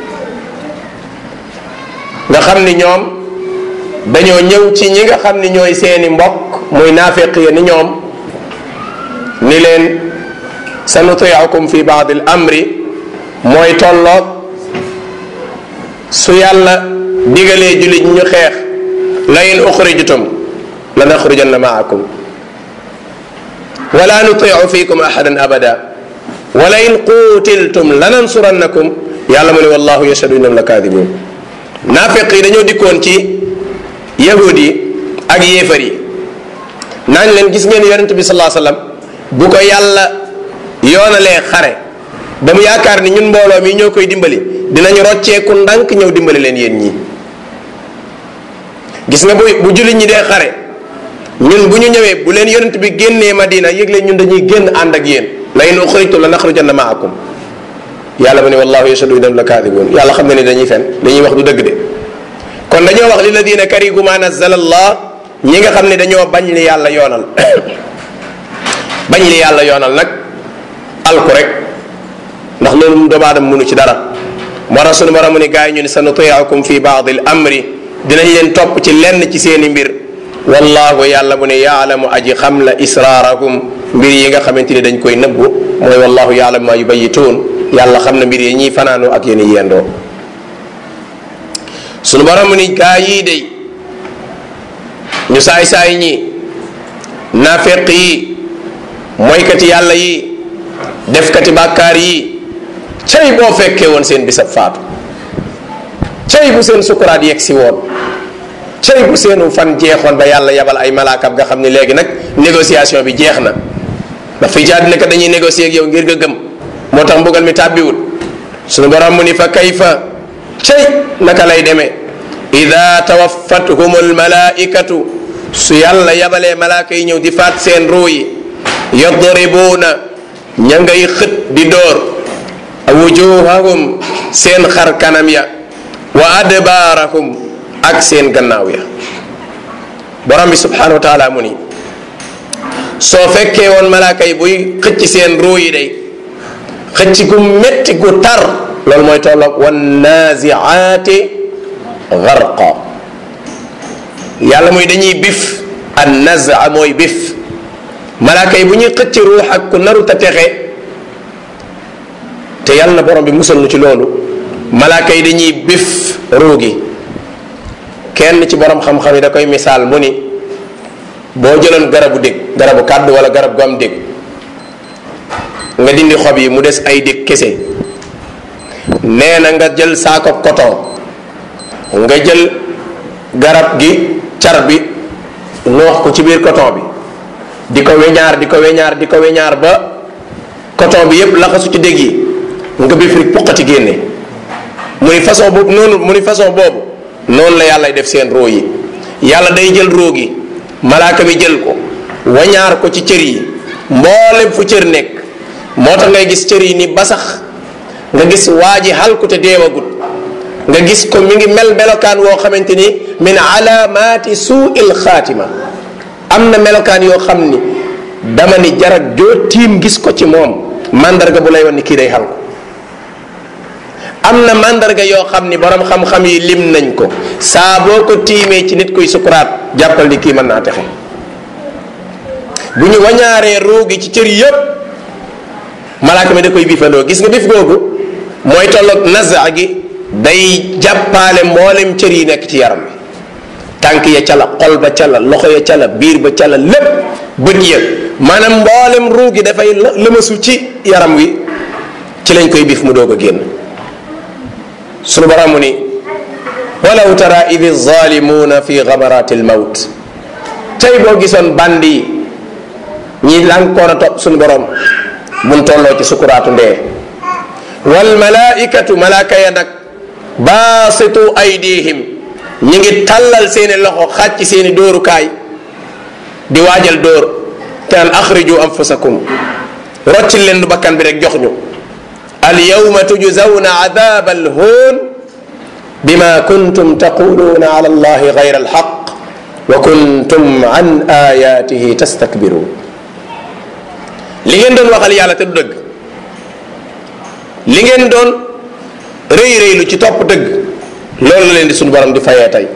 nga xam ni ñoom dañoo ñëw ci ñi nga xam ni ñooy seeni mbokk muy naafiq ya ni ñoom ni leen sa nutiicukum fi baadi l amri mooy tolloog su yàlla digalee jullit ñu xeex la in uxrijtum la naxrujanna maakum wala nutiicu fikum ahadan abada wala in quutiltum lanansurannakum yàlla mu ne wallahu yashhadu innahum la kaadibun naafiq yi dañoo dikkoon ci yahud yi ak yéefar yi naan leen gis ngeen yonent bi salaa sallam bu ko yàlla yoonalee xare ba mu yaakaar ni ñun mbooloo mi ñoo koy dimbali dinañu rocceeku ndànk ñëw dimbali leen yéen ñii gis nga bu bu jullit ñi dee xare ñun bu ñu ñëwee bu leen yonent bi génnee madina yëg leen ñun dañuy génn ànd ak yéen la in uxrijtum la naxrujanna maakum yàlla mu ne wallahu yashhadu innahum la kaadibuun yàlla xam na ni dañuy fen dañuy wax du dëgg de kon dañoo wax lilladina karihu ma nazzala allah ñi nga xam ne dañoo bañ li yàlla yoonal bañ li yàlla yoonal nag alku rek ndax loolu mu doomu aadama mënu ci dara moo tax sunu borom mu ni gars yi ñu ne sa nutiicukum fi baadi l amri dinañ leen topp ci lenn ci seeni mbir wallahu yàlla mu ne yaalamu aji xam la israarakum mbir yi nga xamante ni dañ koy nëbbu mooy wallahu yaalamu ma yubayituun yàlla xam na mbir yi ñuy fanaanoo ak yéen yendoo sunu borom mu ni gaa yii day ñu saay-saay ñi naafeq yi mooykati yàlla yi defkati bàkkaar yi cay boo fekkee woon seen bisab faatu cay bu seen sukuraat yegg si woon cay bu seenu fan jeexoon ba yàlla yabal ay malaakam nga xam ne léegi nag négociation bi jeex na ndax fii ci àddina kat dañuy négocier ak yow ngir nga gëm moo tax mbugal mi tàbbiwul sunu borom mu ni fa kayfa cay naka lay demee ida tawaffatuhum almalaikatu su yàlla yabalee malaaka yi ñëw di faat seen ruu yi yadribuuna ña ngay xët di door wujuhahum seen xar kanam ya wa adbaarahum ak seen gannaaw ya borom bi subhanahu wa taala mu ni soo fekkee woon malaaka yi buy xëcc seen ruu yi day xëcc gu metti gu tar loolu mooy tolloog wannaziaati garqa yàlla mooy dañuy bif an nazaa mooy bif malaaka yi bu ñuy xëcc ruux ak ku naru ta texe te yàlla na borom bi musal nu ci loolu malaaka yi dañuy bif ruu gi kenn ci borom xam-xam yi da koy misaal mu ni boo jëloon garabu dég garabu kàddu wala garab gu am dég nga dindi xob yi mu des ay dég kese nee na nga jël saako coton nga jël garab gi car bi noox ko ci biir coton bi di ko weñaar di ko weñaar di ko weñaar ba coton bi yépp laxasu ci dégg yi nga bi firi puqati génne mu ni façon boobu noonu mu ni façon boobu noonu la yàlla def seen roo yi yàlla day jël roo gi malaaka bi jël ko wañaar ko ci cër yi mboolem fu cër nekk moo tax ngay gis cër yi ni basax nga gis waa ji xalku te deewagut nga gis ko mi ngi mel melokaan woo xamante ni min alaamaati suuil xaatima am na melokaan yoo xam ni dama ni jarak joo tiim gis ko ci moom mandarga bu lay wan ni kii day xalku am na mandarga yoo xam ni borom xam-xam yi lim nañ ko saa boo ko tiimee ci nit kuy sukuraat jàppal ni kii mën naa texe bu ñu wañaaree ruugi ci cër yépp malaaka mi da koy bifandoo gis nga bif googu mooy tolloog naza gi day jàppaale mboolem cër yi nekk ci yaram bi tànk ya ca la xol ba ca la loxo ya ca la biir ba ca la lépp bët ya maanaam mboolem ruugi dafay lëmasu ci yaram wi ci lañ koy bif mu doog a génn sunu borom mu ni walaw tara idi zalimuuna fi gamarati lmawt tey boo gisoon band yi ñi lànkoon a topp sunu borom buñ tolloo ci sukuraatu ndee wal malaikatu malaaka ya nag baasitu aydihim ñi ngi tàllal seeni loxo xàcc seeni dóorukaay di waajal dóor te naan axriju anfusakum roccil leen du bakkan bi rek jox ñu al yawma tujzawna adab al hoon bima kuntum taquluuna ala allahi gayra alxaq wa kuntum an ayatihi tastakbirun li ngeen doon waxal yàlla te du dëgg li ngeen doon rëy rëylu ci topp dëgg loolu la leen di suñu borom di fayee tey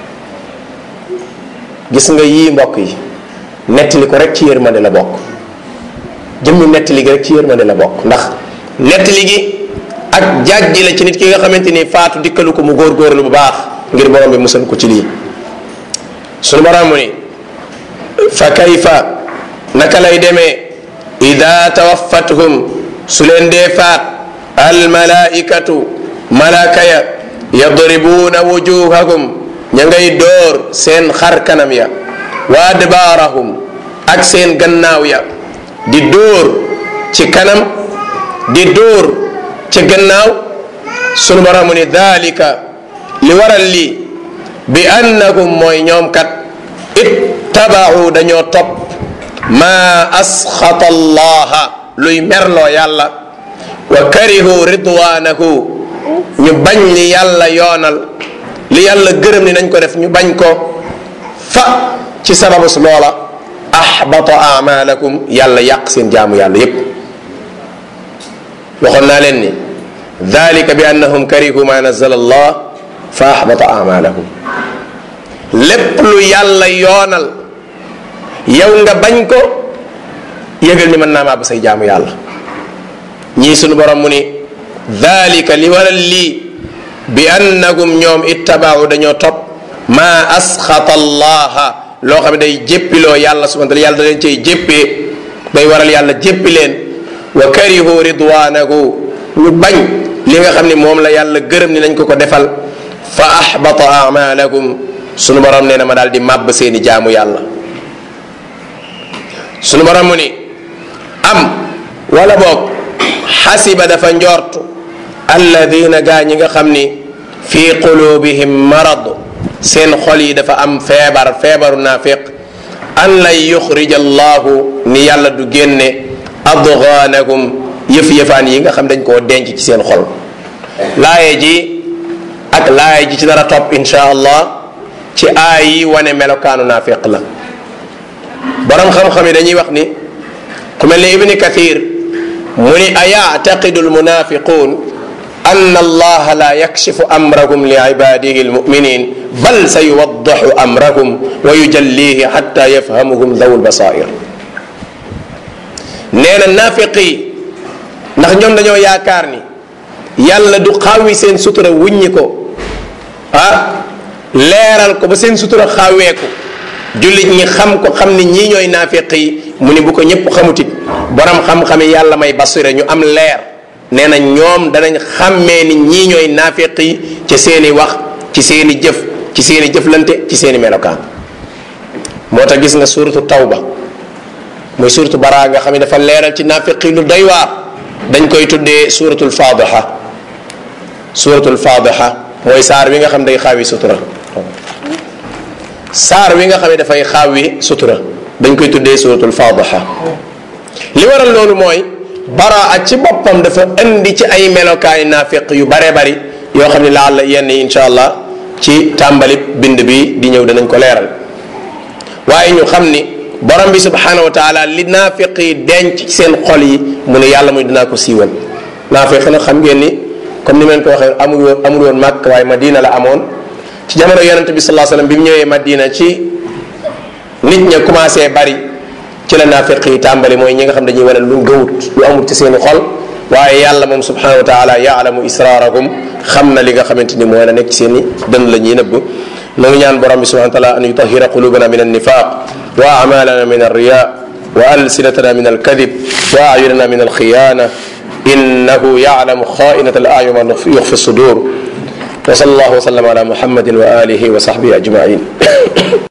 gis nga yii mbokk yi nettali ko rek ci yërmande la bokk jëmmi nettali gi rek ci yërmande la bokk ndax nettali gi ak jàjji la ci nit ki nga xamante ni faatu dikkalu ko mu góorgóorlu bu baax ngir borom bi musal ko ci lii suñu borom mu ni fa kayfa naka lay demee ida tawaffathum su leen dee faat almalaikatu malaaka ya yadribuuna wujuhahum ña ngay dóor seen xar kanam ya wa adbaarahum ak seen gannaaw ya di dóor ci kanam di dóor ci gannaaw sunu boromu ni dalika li waral lii bi annahum mooy ñoom kat ittabau dañoo topp ma asxata allaha luy merloo yàlla wa karihu ridwanahu ñu bañ li yàlla yoonal li yàlla gërëm ni nañ ko def ñu bañ ko fa ci sababus loola ahbata amalakum yàlla yàq seen jaamu yàlla yépp waxoon naa leen ni dalika bi annahum karihu ma nazala allah fa ahbata amalahum lépp lu yàlla yoonal yow nga bañ ko yëgal ni mën naa maa ba say jaamu yàlla ñii sunu borom mu ni dalika li waral lii bi annahum ñoom ittabaawu dañoo topp maa asxata allaha loo xam ne day jéppiloo yàlla subhana taala yàlla da leen cay jéppee day waral yàlla jéppi leen wa karihu ridwanahu ñu bañ li nga xam ne moom la yàlla gërëm ni nañ ko ko defal fa ahbata amalahum sunu borom nee na ma daal di màbb seeni jaamu yàlla sunu borom mu ni am wala boog xasiba dafa njort alladina gaa ñi nga xam ni fi qulubihim marad seen xol yi dafa am feebar feebaru naafiq an lan yuxrija allahu ni yàlla du génne adghanahum yëf-yëfaan yi nga xam dañ koo denc ci seen xol laaye ji ak laaye ji ci dara topp insha allah ci aay yi wane melokaanu naafiq la borom xam-xam yi dañuy wax ni ku mel ni ibni kathir mu ni ayactaqidu almunafiqun أن الله لا يكشف أمرهم لعباده المؤمنين بل سيوضح أمرهم ويجليه حتى يفهمهم ذو البصائر نينا النافقي ndax ñoom dañoo yaakaar ni yàlla du xaawi seen sutura wuññi ko ah leeral ko ba seen sutura xaaweeku jullit ñi xam ko xam ni ñii ñooy naafiq yi mu ni bu ko ñëpp xamutit borom xam-xami yàlla may basire ñu am leer nee na ñoom danañ xàmmee ni ñii ñooy naafiq yi ci seeni wax ci seeni jëf ci seeni jëflante ci seeni melokaan moo tax gis nga suratu tawba muy suratu baraa nga xam ne dafa leeral ci naafiqi lu doy waar dañ koy tuddee suratul fadiha suratul fadiha mooy saar wi nga xam day xaawi sutura saar wi nga xam ne dafay xaawi sutura dañ koy tuddee suratul fadiha li waral loolu mooy baraa ci boppam dafa indi ci ay melokaani naafiq yu bare bari yoo xam ne laal la yenn yi insha allah ci tàmbali bind bi di ñëw danañ ko leeral waaye ñu xam ni borom bi subhanahu wa taala li naafiq yi denc ci seen xol yi mu ne yàlla muy dinaa ko siiwal naafiq nag xam ngeen ni comme ni meen ko waxee amul woon amul woon màkk waaye madina la amoon ci jamono yonente bi salaa sallam bi mu ñëwee madina ci nit ña commencé bari ci la naafiq yi tàmbali mooy ñi nga xam dañuy wane lu gëwut lu amul ci seeni xol waaye yàlla moom subhanahu wa taala yaalamu israarakum xam na li nga xamante ni mooy la nekk ci seen i dënn la ñuy nëbb noo ngi ñaan borom bi subhanahu wa taala an yutahira qulubana min annifaq wa amalana min alriya wa alsinatana min alkadib wa ayunana min alkhiyana innahu yalamu khainata alayun wa yukhfi sudur wa sallallahu wa sallam ala muhammadin wa alihi wa sahbihi ajmain